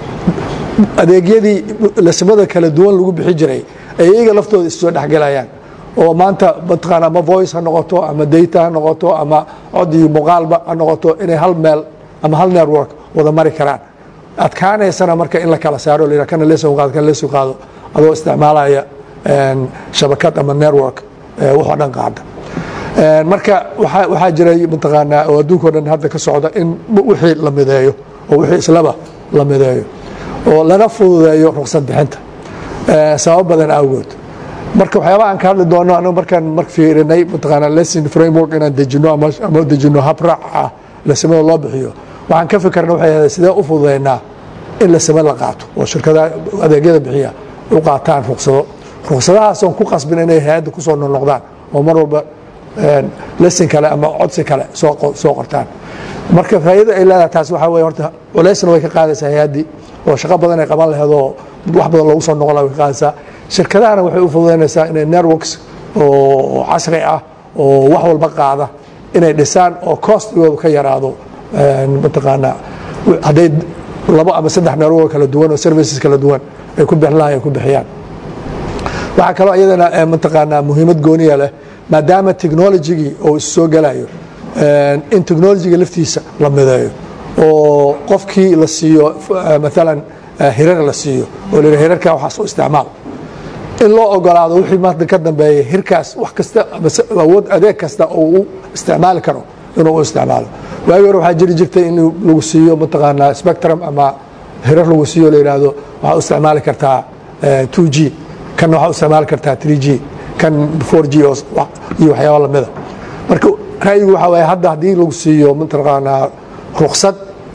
adeegyadii lasimada kala duwan lagu bixi jiray ay iyaga laftooda issoo dhexgelayaan oo maanta mataqaana ama voice ha noqoto ama data ha noqoto ama cod iyo muuqaalba ha noqoto inay hal meel ama hal network wada mari karaan adkaanaysana marka in la kala saaro la kana leeso qaado kana leeso qaado adoo isticmaalaya shabakad ama network waxoo dhan qaada marka waxaa jiray mataqaanaa oo adduunkao dhan hadda ka socda in wixii la mideeyo oo wixii islaba la mideeyo oo lana fududeeyo ruqsad bixinta sabab badan awgood marka waxyaabaha aan ka hadli doono anagu markaan mar fiirinay mataqaanaa lesson framework inaan dejino ama ama dejino habraac ah lasimada loo bixiyo waxaan ka fikirna waxay ahayd sidee u fududeynaa in lasima la qaato oo shirkadaha adeegyada bixiya u qaataan ruqsado ruqsadahaasoon ku qasbin inay hay-adda kusoo noqnoqdaan oo mar walba lesson kale ama codsi kale soo qortaan marka faa'iida ay leedahay taas waxaa weye horta culaysna way ka qaadaysaa hay-addii oo shaqo badan ay qaban laheed oo wax badan loogu soo noqon laha way ka qaadaysaa shirkadahana waxay u fududaynaysaa inay networks oo casri ah oo wax walba qaada inay dhisaan oo costigoodu ka yaraado mataqaanaa hadday labo ama saddex network kala duwan oo services kala duwan ay ku bixin lahay ay ku bixiyaan waxaa kaloo iyadana mataqaanaa muhiimad gooniya leh maadaama technologigii oo is soo gelayo in technologiga laftiisa la mideeyo oo qofkii la siiyo maalan hirar la siiyo oo la hirarka waxaas u isticmaal in loo ogolaado wixii maanta ka dambeeya hirkaas wax kasta awood adeeg kasta oo uu isticmaali karo inuu u isticmaalo waagi hore waxaa jiri jirtay in lagu siiyo mataqaanaa spectrum ama hirar lagu siiyo la yidhaahdo waxaa u isticmaali kartaa 2 g kan waxaa u isticmaali kartaa 3 g kan 4 g iyo waxyaaba lamida marka ra'yigu waxaa waye hadda haddii lagu siiyo mataqaanaa ruksad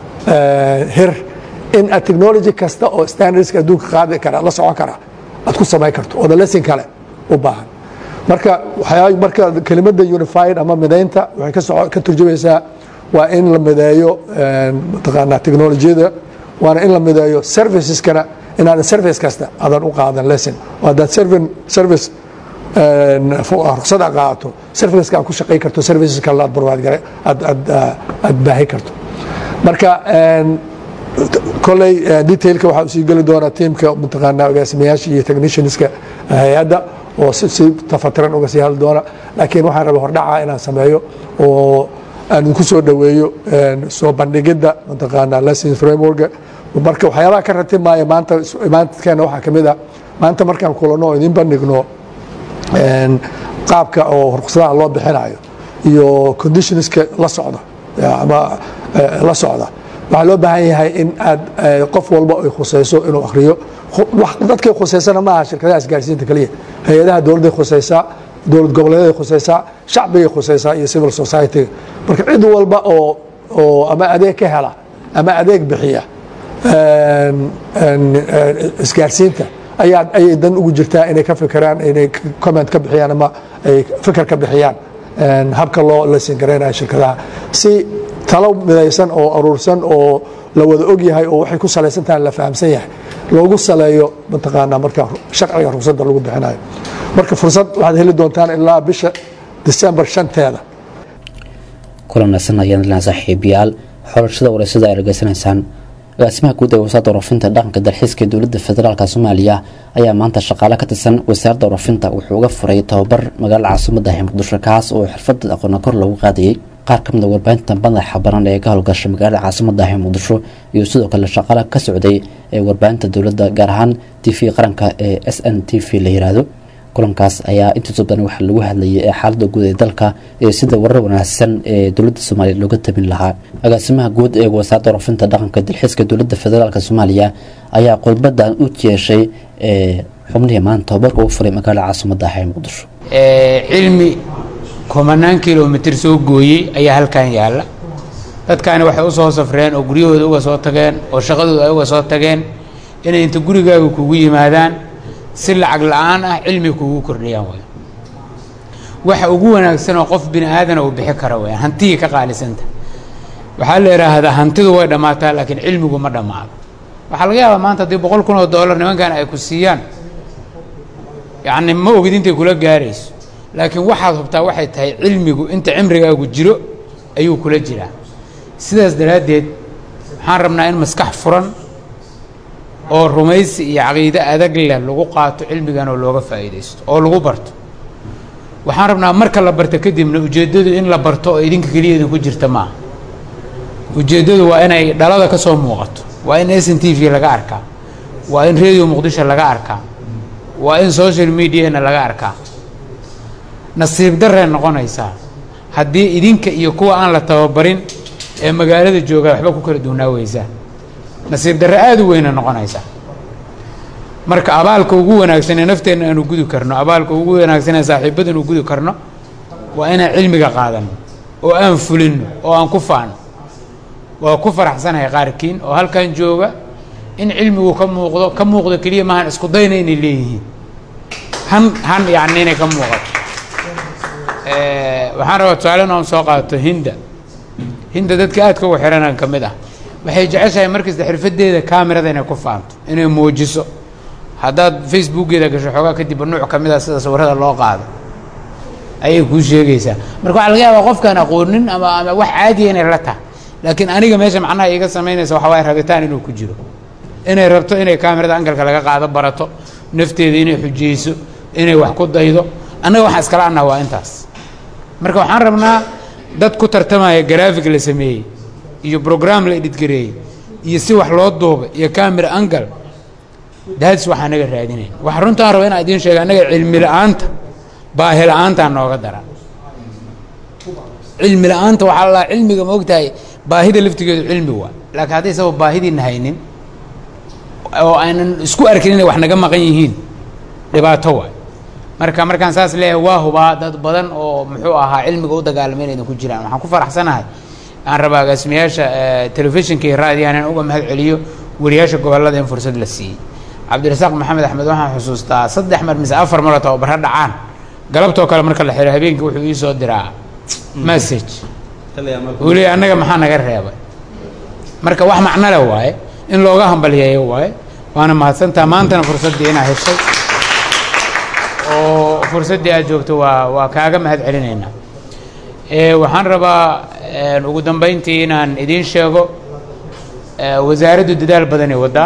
hir in aad technology kasta oo standardska adduunka qaadi kara la socon kara aad ku samayn karto oo lesson kale u baahan marka waxyaa marka kelimadda unified ama midaynta waxay ka soco ka turjumaysaa waa in la mideeyo mataqaanaa technolojiyada waana in la mideeyo serviceskana inaadan service kasta adan u qaadan lesson oo haddaad servin service ruksad aad qaadato serviceska aad ku shaqayn karto services kale aad barwaad gare aad aad aad baahi karto marka koley detailka waxaa usii geli doonaa tiimka mataqaanaa agaasimayaasha iyo technicianska hay-adda oo si tafatiran uga sii hadli doona laakiin waxaan raba hordhaca inaan sameeyo oo aan idinku soo dhoweeyo soo bandhigidda mataqaanaa lesson frameworka marka waxyaabaha ka ratibmaya maanta imaankeena waxaa ka mid ah maanta markaan kulanno oo idin bandhigno qaabka oo ruqsadaha loo bixinayo iyo conditionska la socda ama la socda waxaa loo baahan yahay in aad qof walba ay khusayso inuu akhriyo dadkay khusaysana maaha shirkadaha isgaarsiinta keliya hay-adaha dowladday khusaysaa dowlad goboleeday khusaysaa shacbigay khusaysaa iyo civil society marka cid walba oo oo ama adeeg ka hela ama adeeg bixiya isgaarsiinta ayaa ayay dan ugu jirtaa inay ka fikiraan inay comment ka bixiyaan ama ay fikir ka bixiyaan habka loo lesin garaynayo shirkadaha si talo midaysan oo aruursan oo la wada og yahay oo waxay ku salaysan tahay la fahamsan yahay loogu saleeyo mataqaanaa marka sharciga ruqsadda lagu bixinayo marka fursad waxaad heli doontaan ilaa bisha december shanteeda kulan wanaagsan ayaan ilaa saaxiibayaal xorashada wareysada ay dhageysanaysaan agaasimaha guud ee wasaaradda warafinta dhaqanka dalxiiska ee dowladda federaalka soomaaliya ayaa maanta shaqaale ka tirsan wasaaradda warafinta wuxuu uga furay tababar magaalada caasimada ah muqdisho kaas oo xirfada aqoona kor loogu qaadayay qaar ka mid a warbaahinta madaxa banan ee ka howlgasha magaalada caasimada ah muqdisho iyo sidoo kale shaqaale ka socday ee warbaahinta dowladda gaar ahaan t v qaranka ee s n t v la yiraahdo kulankaas ayaa intiisa badan waxaa lagu hadlayay ee xaalada guud ee dalka ee sida warar wanaagsan ee dowladda soomaaliya looga tabin lahaa agaasimaha guud ee wasaaradda warafinta dhaqanka dalxiiska dowladda federaalk soomaaliya ayaa khudbadan u jeeshay xubnihii maanta tababarka u furay magaalada caasimada ah ee muqdisho cilmi kumanaan kilomitr soo gooyey ayaa halkan yaalla dadkaani waxay usoo safreen oo guryahooda uga soo tageen oo shaqadooda ay uga soo tageen inay inta gurigaaga kugu yimaadaan si lacag la-aan ah cilmi kugu kordhiyaan way waxa ugu wanaagsan oo qof bini aadana uu bixi kara wayaan hantiyii ka qaalisanta waxaa la idhaahdaa hantidu way dhammaataa laakiin cilmigu ma dhammaado waxaa laga yaabaa maanta haddii boqol kun oo dollar nimankan ay ku siiyaan yacni ma ogid intay kula gaarayso laakiin waxaad hubtaa waxay tahay cilmigu inta cimrigaagu jiro ayuu kula jiraa sidaas daraaddeed waxaan rabnaa in maskax furan oo rumaysi iyo caqiide adag leh lagu qaato cilmigan oo looga faa'iidaysto oo lagu barto waxaan rabnaa marka la barto kadibna ujeeddadu in la barto oo idinka keliya idinku jirta maaha ujeeddadu waa inay dhalada ka soo muuqato waa in s n t v laga arkaa waa in radio muqdisho laga arkaa waa in social mediana laga arkaa nasiib darree noqonaysaa haddii idinka iyo kuwa aan la tababarin ee magaalada jooga waxba ku kala duwnaa weysaa nasiib darre aada u weyna noqonaysaa marka abaalka ugu wanaagsan ee nafteenna aanu gudi karno abaalka ugu wanaagsan ee saaxiibadan u gudi karno waa inaan cilmiga qaadano oo aan fulino oo aan ku faano waa ku faraxsanahay qaarkiin oo halkan jooga in cilmigu ka muuqdo ka muuqdo keliya maahan isku dayna inay leeyihiin han han yacni inay ka muuqato waxaan rabaa tusaale inaan soo qaato hinda hinda dadka aadka ugu xiranaan ka mid ah waxay jeceshahay markasta xirfadeeda kamerada inay ku faanto inay muujiso haddaad facebookeeda gasho xoogaa kadib nuuc ka mid a sida sawirada loo qaado ayay kuu sheegaysaa marka waxaa laga yaabaa qofkaan aqoonin ama ama wax caadiya inay la tahay laakiin aniga meesha macnaha iiga samaynaysa waxa waaye rabitaan inuu ku jiro inay rabto inay kamerada angalka laga qaado barato nafteeda inay xujeyso inay wax ku daydo annaga waxaan iskala annaha waa intaas marka waxaan rabnaa dad ku tartamaya grafig la sameeyey iyo brogram la edhidgareeyey iyo si wax loo duuba iyo camera angal daadis waxaa naga raadinayn waxa runtaan raba inaan idiin sheega annaga cilmi la-aanta baahi la-aantaa nooga daran cilmi la-aanta waxaa la cilmiga ma ogtahay baahida laftigeedu cilmi waa laakiin hadday sabab baahidiina haynin oo aynan isku arkin inay wax naga maqan yihiin dhibaato waay marka markaan saas leeyahay waa hubaa dad badan oo muxuu ahaa cilmiga u dagaalamay inaydan ku jiraan waxaan ku faraxsanahay aan rabaa agaasimayaasha telefishinka iyo raadiyahan in uga mahad celiyo wariyaasha gobollada in fursad la siiyey cabdirasaaq maxamed axmed waxaan xusuustaa saddex mar mise afar maroo tababaro dhacaan galabtoo kale marka la xiro habeenkii wuxuu ii soo diraa message uu leeyahy annaga maxaa naga reebay marka wax macno leh waaye in looga hambalyeeyo waaye waana mahadsantaa maantana fursaddii inaa heshay oo fursaddii aad joogto waa waa kaaga mahad celinaynaa waxaan rabaa ugu dambeyntii inaan idiin sheego wasaaraddu dadaal badanay waddaa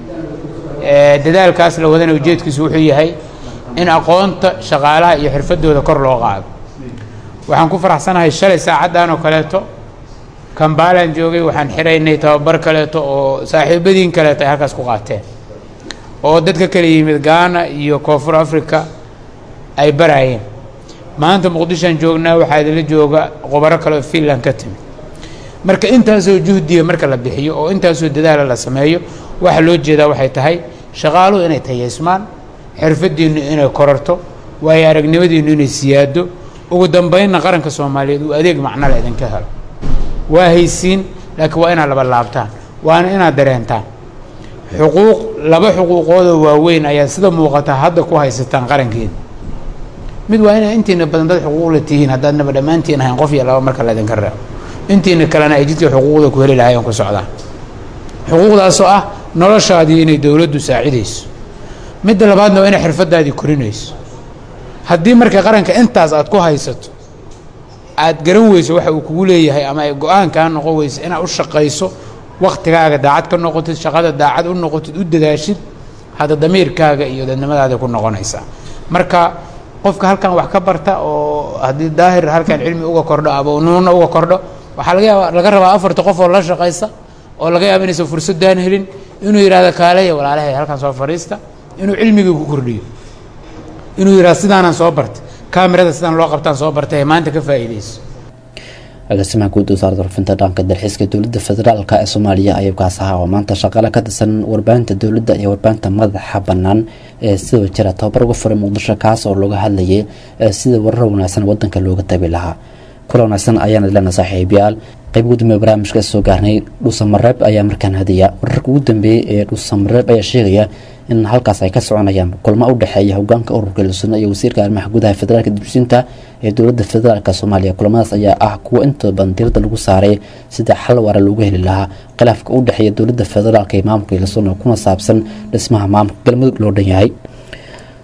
dadaalkaas la wadana ujeedkiisu wuxuu yahay in aqoonta shaqaalaha iyo xirfadooda kor loo qaado waxaan ku faraxsanahay shalay saacaddan oo kaleeto kambaalaan joogay waxaan xiraynay tababar kaleeto oo saaxiibadiin kaleeto ay halkaas ku qaateen oo dadka kala yimid gaana iyo koonfur africa ay baraayeen maanta muqdishoan joognaa waxaa idinla jooga qubaro kale oo finland ka timid marka intaasoo juhdiga marka la bixiyo oo intaasoo dadaala la sameeyo waxa loo jeedaa waxay tahay shaqaaluhu inay tayaysmaan xirfadiinnu inay korarto waayo aragnimadiinnu inay siyaado ugu dambeynna qaranka soomaaliyeed uu adeeg macnole idinka helo waa haysiin laakiin waa inaad laba laabtaan waana inaad dareentaan xuquuq laba xuquuqoodoo waaweyn ayaa sida muuqata hadda ku haysataan qarankeena mid waa inaa intiina badan dad xuquuqla tihiin haddaadnaba dhammaantiin ahayn qof iyo laba marka laydinka reebo intiina kalena ay jidka xuquuqda ku heli lahaayeen ku socdaan xuquuqdaasoo ah noloshaadii inay dowladdu saacidayso midda labaadna waa inay xirfadaadii korinayso haddii marka qaranka intaas aad ku haysato aad garan weyso waxa uu kugu leeyahay ama ay go-aan kaa noqon weyso inaad u shaqayso waktigaaga daacad ka noqotid shaqada daacad u noqotid u dadaashid hadda damiirkaaga iyo dadnimadaada ku noqonaysaa marka qofka halkan wax ka barta oo haddii daahir halkan cilmi uga kordho ama nuuna uga kordho waxaa laga yaaba laga rabaa afarta qof oo la shaqaysa oo laga yaaba inaysan fursadaan helin inuu yidhahdo kaaleya walaalahay halkan soo fadhiista inuu cilmigii ku kordhiyo inuu yidhahdo sidaanaan soo bartay kamerada sidaan loo qabtaan soo bartay maanta ka faa'iidayso agaasimaha guud wasaaradda warfinta dhanka dalxiiska dowladda federaalk ee soomaaliya ayuu kaas ahaa oo maanta shaqale ka tirsan warbaahinta dowladda iyo warbaahinta madaxa bannaan ee sidoo jira tababar uga furay muqdisho kaas oo looga hadlayay sida warar wanaagsan wadanka looga tabi lahaa kula wanaagsan ayaana lena saaxiibayaal qayb ugu dambeeye barnaamijka soo gaarnay dhuusamareeb ayaa markaan hadiya wararka ugu dambeeyey ee dhuusamareeb ayaa sheegaya in halkaas ay ka soconayaan kulmo u dhexeeya hogaanka ururka hilsano iyo wasiirka arrimaha gudaha federaalka dibsinta ee dowladda federaalk soomaaliya kulamadaas ayaa ah kuwa intooda badan diirada lagu saaray sida xal waara loogu heli lahaa khilaafka u dhexeeya dowladda federaalk iyo maamulka hilsano kuna saabsan dhismaha maamulka galmudug loo dhan yahay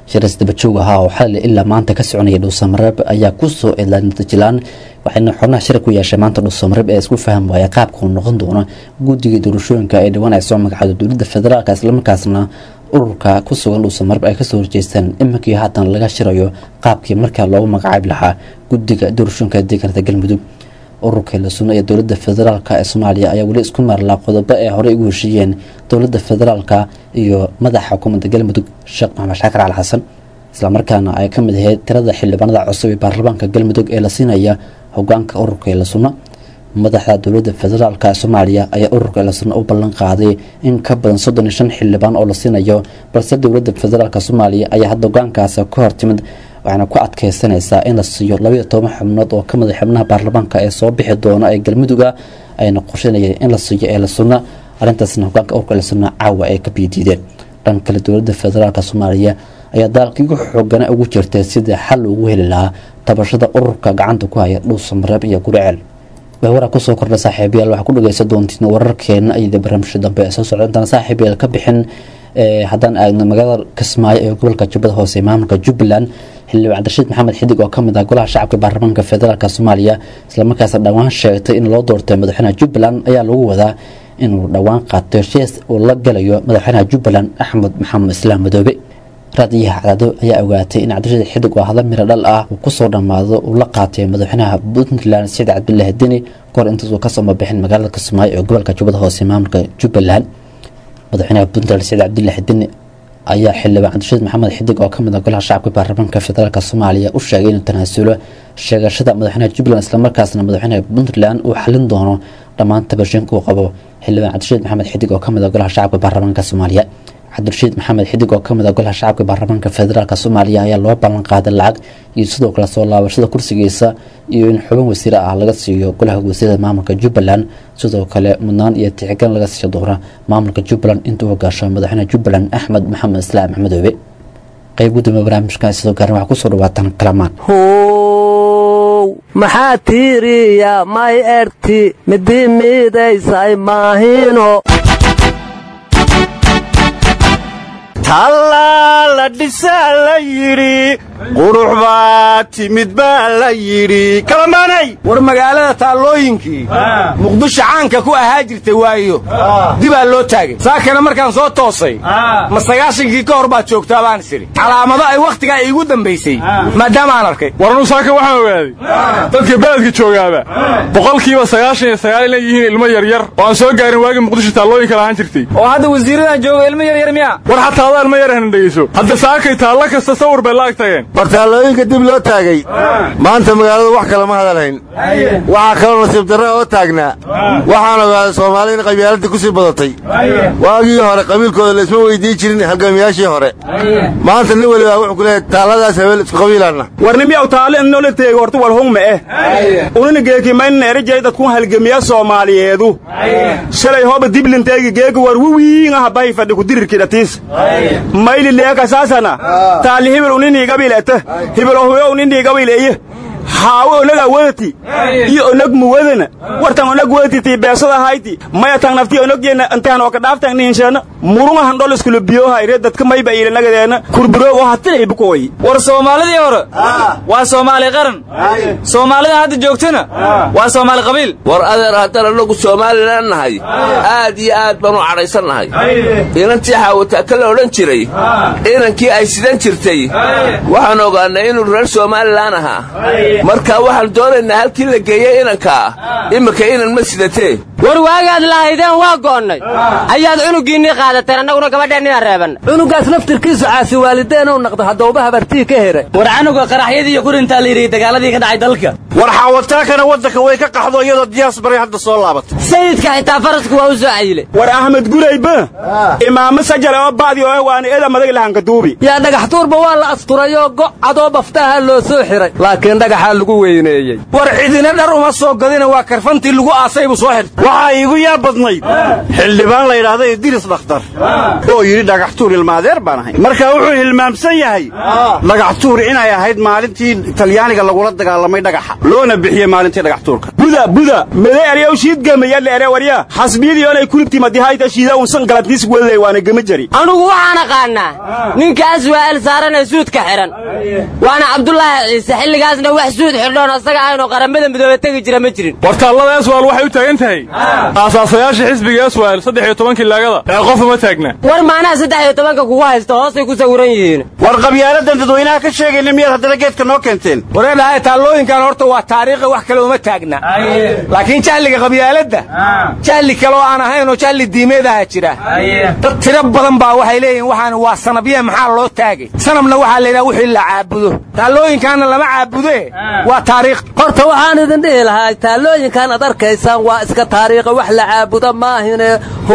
shiras dabajoog ahaa oo xalli ilaa maanta ka soconaya dhuusamareeb ayaa ku soo eedlaa natiijalaan waxayna xubnaha shir ku yeeshay maanta dhuusamareeb ee isku faham waaya qaabka uu noqon doono guddiga doorashooyinka ee dhawaan ay soo magacdo dowladda federaalk islamarkaasna ururka ku sugan dhuusamareeb ay kasoo horjeestaan iminkii haatan laga shirayo qaabkii markaa loogu magacaabi lahaa guddiga doorashooyinka deegaanada galmudug ururka hilasuno ee dowladda federaalk ee soomaaliya ayaa weli isku maarlaa qodobo ee horey ugu heshiiyeen dowladda federaalk iyo madaxa xukuumadda galmudug sheekh maxamed shaakir cali xasan islamarkaana ay ka mid ahayd tirada xildhibaanada cusub ee baarlamaanka galmudug ee la siinaya hogaanka ururka hilasuno madaxda dowladda federaalk ee soomaaliya ayaa ururka hilasuno u ballan qaaday in ka badan soddon iyo shan xildhibaan oo la siinayo balse dowladda federaalk soomaaliya ayaa hadda hogaankaasi ka hortimid waxaana ku adkeysanaysaa in la siiyo labaiyo toban xubnood oo kamid a xubnaha baarlamaanka ee soo bixi doona ee galmuduga ayna qorsheynayeen in la siiyo ee la sunna arrintaasna hogaanka ururka la sunna caawa ay ka biidiideen dhan kale dowladda federaalk soomaaliya ayaa daalkii ugu xoogana ugu jirtay sidii xal ugu heli lahaa tabashada ururka gacanta ku haya dhuusamareeb iyo guriceel waraa kusoo kordha saaxiibayaal waxaa ku dhageysan doontiin wararkeena ayada barnaamijka dambe ee soo socda intaan saaxiibayaal ka bixin haddaan aagno magaalada kismaayo ee gobolka jubbada hoose maamulka jubbaland xildhibaan cabdirashiid maxamed xidig oo kamid ah golaha shacabka baarlamaanka federaalk soomaaliya islamarkaasna dhowaan sheegtay in loo doortay madaxweynaha jubbaland ayaa lagu wadaa inuu dhowaan qaato heshiis uu la galayo madaxweynaha jubbaland axmed maxamed islaam madoobe raadiyaha cadaado ayaa ogaatay in cabdirashiid xidig oo hadla miro dhal ah uu kusoo dhammaado uu la qaatay madaxweynaha puntland saciid cabdilaahi deni kahor intaasuu kasoo mabixin magaalada kismaayo ee gobolka jubbada hoose maamulka jubbaland madaxweynaha puntland saciid cabdilaahi deni ayaa xildhibaan cabdirashiid maxamed xidig oo kamid ah golaha shacabka baarlamaanka federaalk soomaaliya u sheegay inuu tanaasulo sheegashada madaxweynaha jubbaland islamarkaasna madaxweynaha puntland uu xalin doono dhammaan tabashinka uu qabo xildhibaan cabdirashiid maxamed xidig oo kamid ah golaha shacabka baarlamaanka soomaaliya cabdirashiid maxamed xidig oo kamid ah golaha shacabka baarlamaanka federaalk soomaaliya ayaa loo ballan qaaday lacag iyo sidoo kale soo laabashada kursigiisa iyo in xubin wasiire ah laga siiyo golaha wasiirada maamulka jubbaland sidoo kale mudnaan iyo tixgelin laga siiyo doona maamulka jubbaland intuu hogaasho madaxweyne jubbaland axmed maxamed islaam maxmedoobe qayb gudoomiye barnaamijka sidoo gaarn waxaa kusoo dhawaataan kalamaan maxaa tiiriya may erti midi miidaysay maahino tallaa la dhisaa la yidhi qurux baa timid baa la yidhi kalamaanay war magaalada taallooyinkii muqdisho caanka ku ahaa jirtay waayo dibaa loo taagay saakana markaan soo toosay ma sagaashankii ka hor baad joogtaa baan is idhi calaamado ay wakhtigaa iigu dambaysay maadaama aan arkay waranu saaka waxaan ogaaday dadka beledka joogaaba boqolkiiba sagaashan iyo sagaal inay yihiin ilmo yaryar oo aan soo gaarin waagii muqdisho taallooyinka lahaan jirtay oo hadda wasiiradan jooga ilmo yaryar miya war xataa adaa ilmo yar hana dhegeyso hadda saakay taallo kasta sawir bay la ag tageen war taallooyinka dib loo taagay maanta magaaladu wax kale ma hadalhayn waxaa kaloo nasiib darre oo taagnaa waxaan ogaaday soomaali in qabyaaladii ku sii badatay waagii hore qabiilkooda laisma weydiin jirin halgamiyaashii hore maanta nin weliba wuxuu ku leeyahay taalladaas habeel isku qabiilaanna warnimiyaw taale innola teegi horta walhungma eh unina geekimayna erijay dadkun halgamiya soomaaliyeedu shalay hoba diblinteegi geegi war wiwiingaha bahi fadhi kudirirkidhatiis mayli leekasaasana taali hibil uniniigabilete hibilohuyo uniniigabileye haawe onag awadati iyo onag muwadana wartan onag wadati tii beesada hayti maya tan nafti onagyeena intaan oo ka dhaaftan nihinsheena murunga handhol iskula biyoha ire dadka mayba iilanagadeenna kurburo oo hatilay bukoy war soomaalidii hore waa soomaali qaran soomaalida hadda joogtana waa soomaali qabiil war adeer haddaan annagu somalilan nahay aad iyo aad baan u cadhaysannahay inantii xaawataa ka la odhan jiray inankii ay sidan jirtay waxaan ogaannay inuu reer somalilan ahaa markaa waxaan doonaynaa halkii la geeyey inankaa iminka inan ma sidatee war waagaad lahaydeen waa go'onnay ayaad cunugiinnii qaadateen annaguna gabadheennina reebanna cunugaas laftirkiisu caasi waalideenuu naqda haddauba habartii ka heray war canuga qaraxyadii iyo kurintaa la yidhi dagaaladii ka dhacay dalka war xaawataakana waddanka way ka qaxdo iyadoo diyaas baray hadda soo laabatay sayidka xitaa farasku waa u soo cayilay war axmed gurayba imaamo sajale oo ba'di oo waana eda madag lahanka duubi yaa dhagax tuurba waa la asturayoo go' cadoo baftaha loo soo xiray laakiin dhagaxa maxaa lagu weyneeyey war cidina dhar uma soo gadina waa karfantii lagu aasay buu soo xirtay waxaa iigu yaab badnayd xildhibaan la yidhaahdo idris dhakhtar oo yidhi dhagaxtuur ilmaadeer baan ahay marka wuxuu hilmaamsan yahay dhagaxtuur inay ahayd maalintii talyaaniga lagula dagaalamay dhagaxa loona bixiyey maalintii dhagaxtuurka buda buda mede eryaw shiidgamayalle ere warya xasbiyadii oonay kulubtii madihayta shiida unsan galabtiis wedley waana gama jari anugu waxaan aqaannaa ninkaas waa el saaranee suudka xidhan waana cabdulaahi ciise xilligaasna wax suud xidhoon asaga ahaynoo qaramada midoobe tegi jira ma jirin wartaallada eswal waxay u taagan tahay aasaasayaasha xisbiga eswal saddex iyo tobankii laagada ee qof uma taagna war maanaha saddex iyo tobanka kugu haysta hoosay ku sawiran yihiin war qabyaaladan dadweynaha ka sheegayna miyaad haddana geedka noo keenteen wareedhahay taallooyinkan horta waa taariikhi wax kale uma taagna laakiin jahliga qabyaaladda jahli kale oo aan ahayn oo jahli diimeedaha jira dad tiro badan baa waxay leeyihiin waxaan waa sanabye maxaa loo taagay sanabna waxaa la yidhaha wixii la caabudo taallooyinkaanna lama caabude waa taariikh horta waxaan idin dhihi lahaa taallooyinkan ad arkaysaan waa iska taariikha wax la caabudo maahine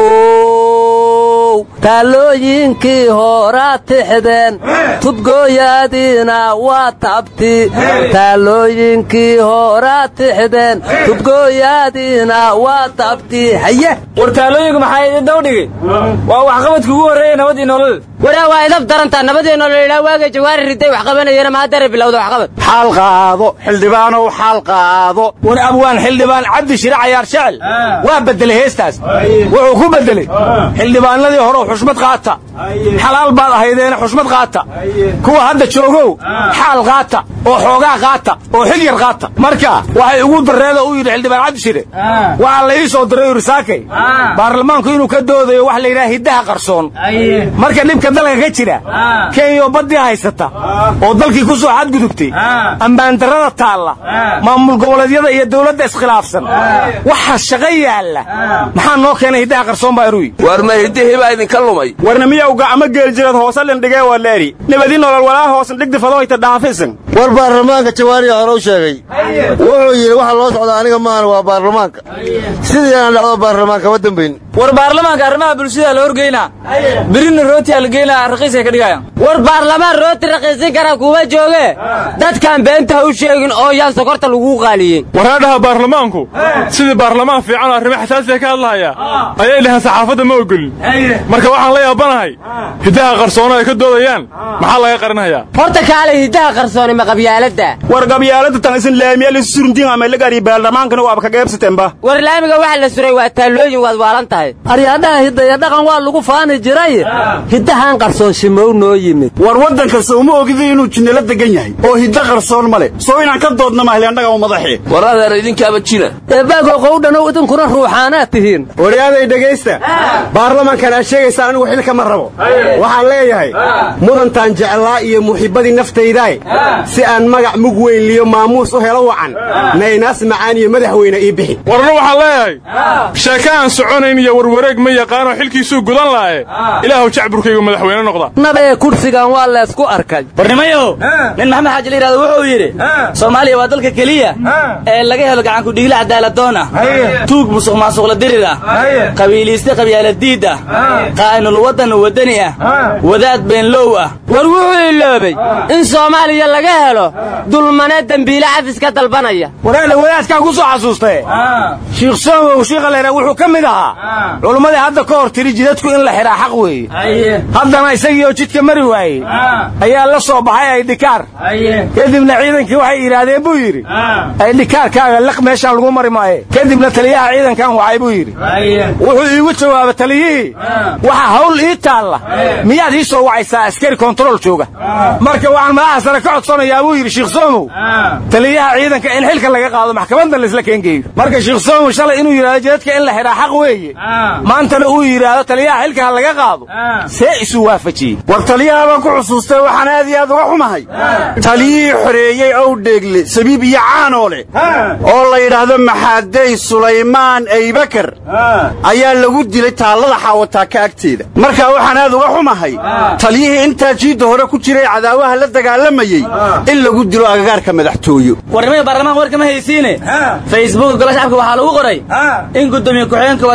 how taallooyinkii horaa tixdeen tubgooyaadiina waa tabti taallooyinkii horaa tixdeen tubgooyaadiina waa tabti haye war taallooyinku maxaa idin dawdhigay waa waxqabadka ugu horreeya nabadii nolol waraa waa idab darantaa nabadii nolol ilaa waaga jawaari riday wax qabanayana ma haddare bilowda waxqabad xaal qaado xildhibaanow xaal qaado war abwaan xildhibaan cabdi shire cayaar jecel waa beddelay heestaas wuxuu ku beddelay xildhibaanadii hore xushmad qaata xalaal baad ahaydeena xushmad qaata kuwa hadda joogow xaal qaata oo xoogaa qaata oo xil yar qaata marka waxay ugu dareeda u yidhi xildhibaan cabdi shire waxaa la ii soo diray yuri saakay baarlamaanku inuu ka doodayo wax la yidhaha hiddaha qarsoon marka dhibka dalka ka jira kenya oo baddii haysata oo dalkii ku soo xadgudubtay ambaandarrada taalla maamul goboleedyada iyo dawladda iskhilaafsan waxa shaqo yaalla maxaa noo keenay hiddaha qarsoon baa iruyi war ma hiddihii baa idinka lumay warna miyowga ama geeljireed hoose lindhigee waa leeri nabadi nolol walaa hoosan dhigdi fadoyta dhaafisan war baarlamaanka jawaariya hore u sheegay wuxuu yidhi waxa loo socda aniga maahan waa baarlamaanka sidii aan dhacdo baarlamaanka ma dambayn war baarlamaanka arrimaha bulshada la horgeynaa birina rootiyaa la geynaa raqiisay ka dhigayaan war baarlamaan rooti raqiisin kara kuma jooge dadkaan beenta ha u sheegin oo yaan sokorta lagu qaaliyey waraadhaha baarlamaanku sidii baarlamaan fiican oo arrimo xasaasiya ka hadlahaya ayay dhaheen saxaafadda ma ogolin marka waxaan la yaabanahay hiddaha qarsoono ay ka doodayaan maxaa laga qarinhayaa horta kaalay hiddaha qarsooni ma qabyaaladda war qabyaalada tan isin laamiya la suruntiin ama la gari baarlamaankana waaba ka qaybsateenba war laamiga waxa la suray waa taallooyin waad waalan tahay aryaadhaha hidaya dhaqan waa lagu faani jiray hiddahan qarsoon shimow noo yimid war waddanka sowma ogidi inuu jinnala degan yahay oo hidda qarsoon ma leh soo inaan ka doodna mahleendhaga u madaxee war adeer idinkaaba jina eebaago qowdhanow idinkuna ruuxaanaad tihiin waryaaday dhegaysta baarlamankan aad sheegaysaa anigu xilka ma rabo waxaan leeyahay mudantaan jeclaa iyo muxibbadii naftaydaay si aan magac mug weyn liyo maamuus u helo wacan naynaas macaan iyo madaxweyne ii bixi warna waxaan leeyahay sheeke aan soconayn iyo warwareeg ma yaqaanoo xilkiisuu gudan laaye ilaahuw jacburkaygu madaxweyne noqda nabee kursigan waa leesku arkay barnimayow nin maxamed xaaji la yidhahdo wuxuu yidhi soomaaliya waa dalka keliya ee laga helo gacanku dhigla cadaaladoon ah tuug musuq maasuqla dirir ah qabiiliiste qabyaaladiid ah qaa'inul waddan waddani ah wadaad beenlow ah war wuxuu iloobay in soomaaliya laga helo dulmane dembiile cafis ka dalbanaya wareele wadaadkaan ku soo xasuustae shiikh soomow shiikha leera wuxuu ka mid ahaa culummadii hadda ka hor tiri jidadku in la xidhaa xaq weeye haddana isagii oo jidka mari waayey ayaa la soo baxay aydhikaar kadibna ciidankii waxay yidhaahdeen buu yidhi aydhikaarkaaga liq meeshaan lagu mari maaye kadibna taliyaha ciidankan wacay buu yidhi wuxuu iigu jawaabay taliyihii waxa hawl ii taalla miyaad ii soo wacaysaa askari kontarool jooga marka waxaan madaxa sare ka codsanayaa buu yidhi shiikh soomow taliyaha ciidanka in xilka laga qaado maxkamadda laisla keengeeyo marka shiikh soomow shalay inuu yidhahdo jidadka in la xidhaa xaq weeye maantana uu yidhaahdo taliyaha xilka ha laga qaado see isu waafajiyey war taliyaha baan ku xusuustay waxaan aad iyo aad uga xumahay taliyihii xoreeyey ow dheegle sabiib iyo caanoo leh oo la yidhaahdo maxaadey sulaymaan aybakar ayaa lagu dilay taallada xaawataaka agteeda marka waxaan aad uga xumahay taliyihii intaa jiidda hore ku jiray cadaawaha la dagaalamayey in lagu dilo agagaarka madaxtooyo warnimada baarlamaanka warka ma haysiine facebook gola shacabka waxaa lagu qoray in gudoomiye ku-xigeenka wada gola shacabka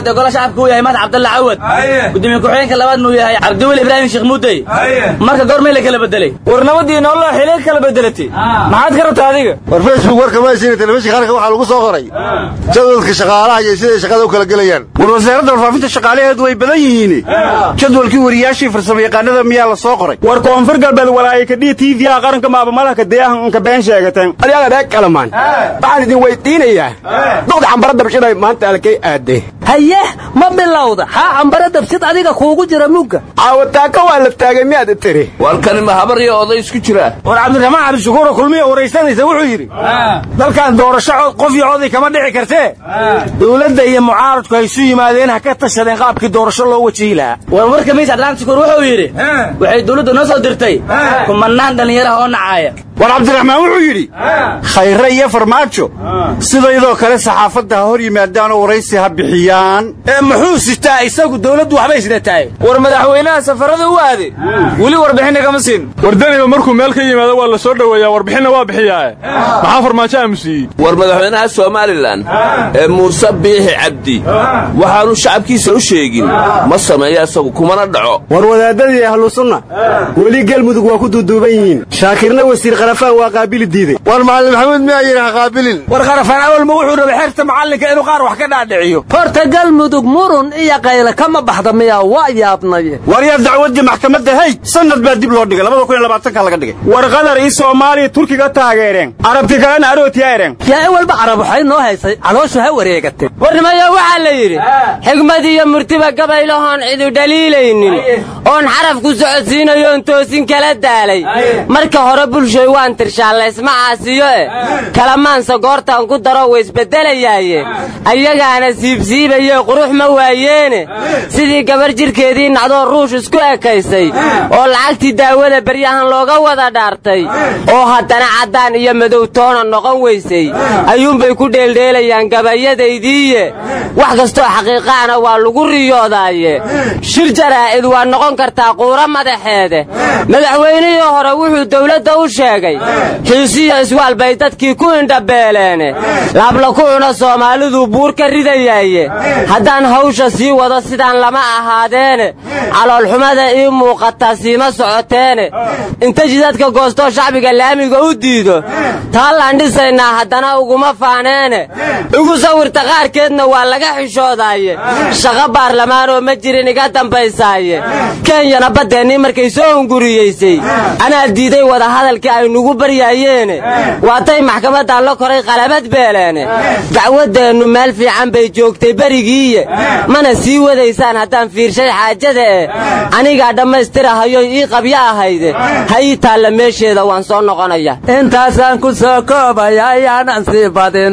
shacabka uu yahay mahad cabdalla cawad gudoomiye ku-xigeenka labaadna uu yahay cabdiweli ibraahim sheekh muudey marka goormay la kala bedelay war nabadii nolola xilay kala bedelatay maxaad ka rabtaa adiga war facebook warka ma haysiina telefishinka qaranka waxaa lagu soo qoray jadwalka shaqaalaha iyo siday shaqada u kala gelayaan war wasaaradda warfaafinta shaqaalaheedu way badan yihiin jadwalkii wariyaashii farsamo yaqaanada miyaa la soo qoray war koonfur galbeed walaaye kadhiya tvha qaranka maabamalaha kadeehan ka been sheegateen adiga reer kalamaan waxaan idin weydiinayaa doqda cambara dabshiday maanta alkay aadee haye ma bilowda haa cambara dabshid adiga kuugu jira mugga caawataaka waa la taagay miyaad tiri walkani ma habar iyo oday isku jira war cabdiraxmaan cabdishakuuro kulmiya waraysanaysa wuxuu yidhi dalkan doorasho qof iyo oday kama dhici kartee dowladda iyo mucaaradku hay isu yimaadeen ha ka tashadeen qaabkii doorasho loo wajihi lahaa war warka miis cabdiraxmaan shakuur wuxuu yidhi waxay dowladdu noo soo dirtay kumanaan dhallinyaraha oo nacaaya war cabdiraxmaan wuxuu yidhi khayre iyo farmaajo sidaydoo kale saxaafadda ha hor yimaadaanoo waraysi ha bixiyaan ee muxuu sitaa isagu dowladdu waxbay sidatahay war madaxweynaha safarada u aade weli warbixinna kama siin wardaniba markuu meel ka yimaado waa la soo dhoweeyaa warbixinna waa bixiyaae maxaa farmaajo aamusiiyey war madaxweynaha somalilan ee muuse biixi cabdi waxaanu shacabkiisa u sheegin ma sameeyo isagu kumana dhaco war wadaadadii ahlu sunna weli galmudug waa ku duuduuban yihiin shaakirna wasiir kharafaan waa qaabili diiday war macallin maxamuud miyaa yidhi ha qaabilin war kharafaan awalma wuxuu rabay xerta macallinka inuu qaar wax ka dhaadhiciyo horta galmudug murun iyo qayle kama baxda miyaa waa yaabnaye war yaa dacwaddii maxkamadda hay sanad baa dib loo dhigay labada kun iyo labaatanka laga dhigay war qatar iyo soomaaliya turkiga taageereen carabti kalena arootiyaereen yaa ewalba carab waxay noo haysay calooshu ha wareegatay warnimayo waxaa la yidhi xigmad iyo murtiba gabaylahoon cidu dhaliilaynin oon xarafku socodsiinayoon toosin kala daalay marka hore bulshoy waan tirshaalaysma caasiyo eh kalamaansa goortaan ku daro waysbeddelayaaye ayagaana siibsiibaye qurux ma waayeene sidii gabar jidhkeedii nacdoo ruush isku ekaysay oo lacagtii daawada beryahan looga wada dhaartay oo haddana caddaan iyo madow toona noqon weysay ayuunbay ku dheeldheelayaan gabayadaydiiye wax kastoo xaqiiqaana waa lagu riyoodaaye shir jaraa'id waa noqon kartaa quuro madaxeede madaxweynihii hore wuxuu dawladda u sheegay xiisiyo iswaal bay dadkii ku indhabeeleene laabla ku cuna soomaaliduu buur ka ridayaaye haddaan hawsha sii wado sidaan lama ahaadeene caloolxumada ii muuqataa siima socoteene inta jidadka goostoo shacbiga laamiga u diido taallaan dhisaynaa haddana uguma faaneene igu sawirta qaarkeedna waa laga xishoodaaye shaqo baarlamaanoo ma jirin iga dambaysaaye kenyana baddeennii markay soo hunguriyeysay anaa diiday wadahadalkii ay nugu baryaayeene waatay maxkamaddan la koray qalabad beeleene dacwaddeennu meel fiican bay joogtay berigiiye mana sii wadaysaan haddaan fiirshay xaajada eh anigaa dhammaystirahayoy ii qabyo ahayde ha ii taalla meesheeda waan soo noqonaya intaasaan ku soo koobaya ayaanan sii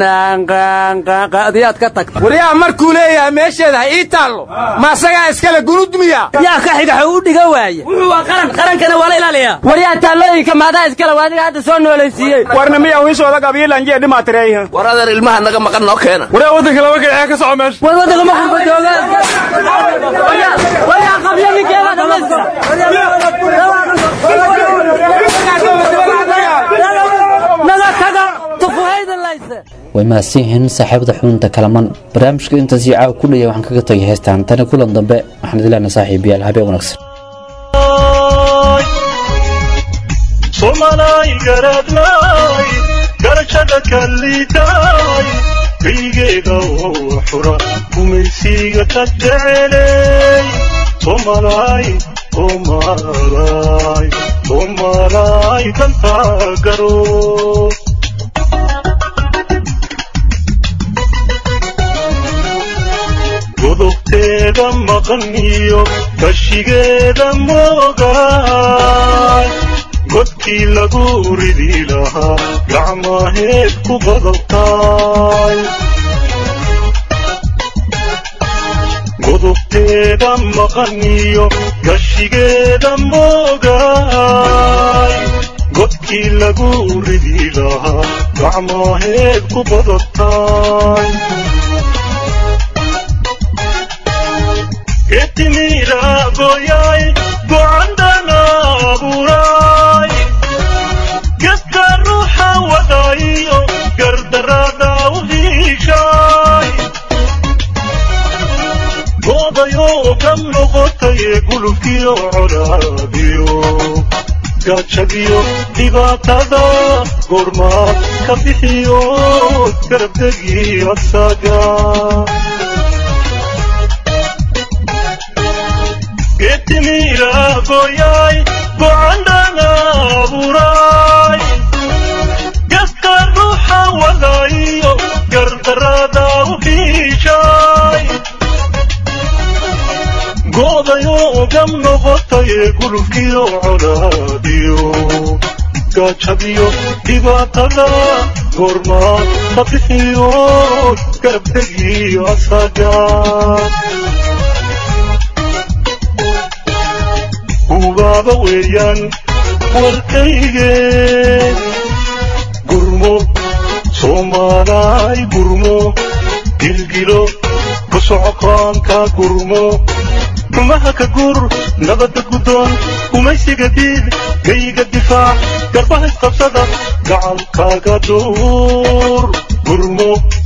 badinadiyaad ka tagta waryaa markuu leeyahay meesheeda ha ii taallo ma asagaa iskale gunudmiya yaa ka xigaxo u dhiga waaya wuxuu waa qaran qarankana waa la ilaaliyaa waryaa taallooyinka maadaa iskale waa adiga hadda soo noolaysiiyey warna miyaa wiishooda qabiilanjee dhimaatireeyha war adeer ilmaha naga maqan noo keena waryaa waddanka laba kacee ka soco meesha war waddanka maqanka jooga waryaa qabyadinkeeda dhamaystira naga taga tufuhaydan layse way mahadsan yihiin saaxiibada xubinta kalaman barnaamijka intaas iyo caawa ku dhaya waxaan kaga tagay heestaan tani kulan dambe waxaan idin leenahay saaxiibayaal habeen wanaagsan somalay garadlay garashada kallidaay kaygeeda oo xura gumaysiga ka jecelay somalay somalay somalay danta garo godobteeda maqan iyo kashigeeda moogaay godkii lagu ridi lahaa gacmaheed ku qodobtaay godobteeda maqan iyo gashigeeda moogaay godkii lagu ridi lahaa gacmaheed ku qodobtaay etimira goyay gocandana abuuray geska ruuxa wadayo gardarada u hiishay ka noqotay gulubkiyo colaadiyo gaajadiyo dhibaatada goormaad ka bixiyo garabdegi asaga geetimiira goyay gocandhana abuuray gaska ruuxa wadayo gardarada u fiishay go'dayo gam noqotay gulubkiyo colaadiyo gaajadiyo dhibaatada goormaad ka bixiyo garabdegi asaga ubaaba weeyaan warkayge gurmo soomaalaay gurmo gilgilo ku socokaanka gurmo rumaha ka gur nabadda guddoon gumaysiga diid gayga difaac garbaha isqabsada gacankaaga duur gurmo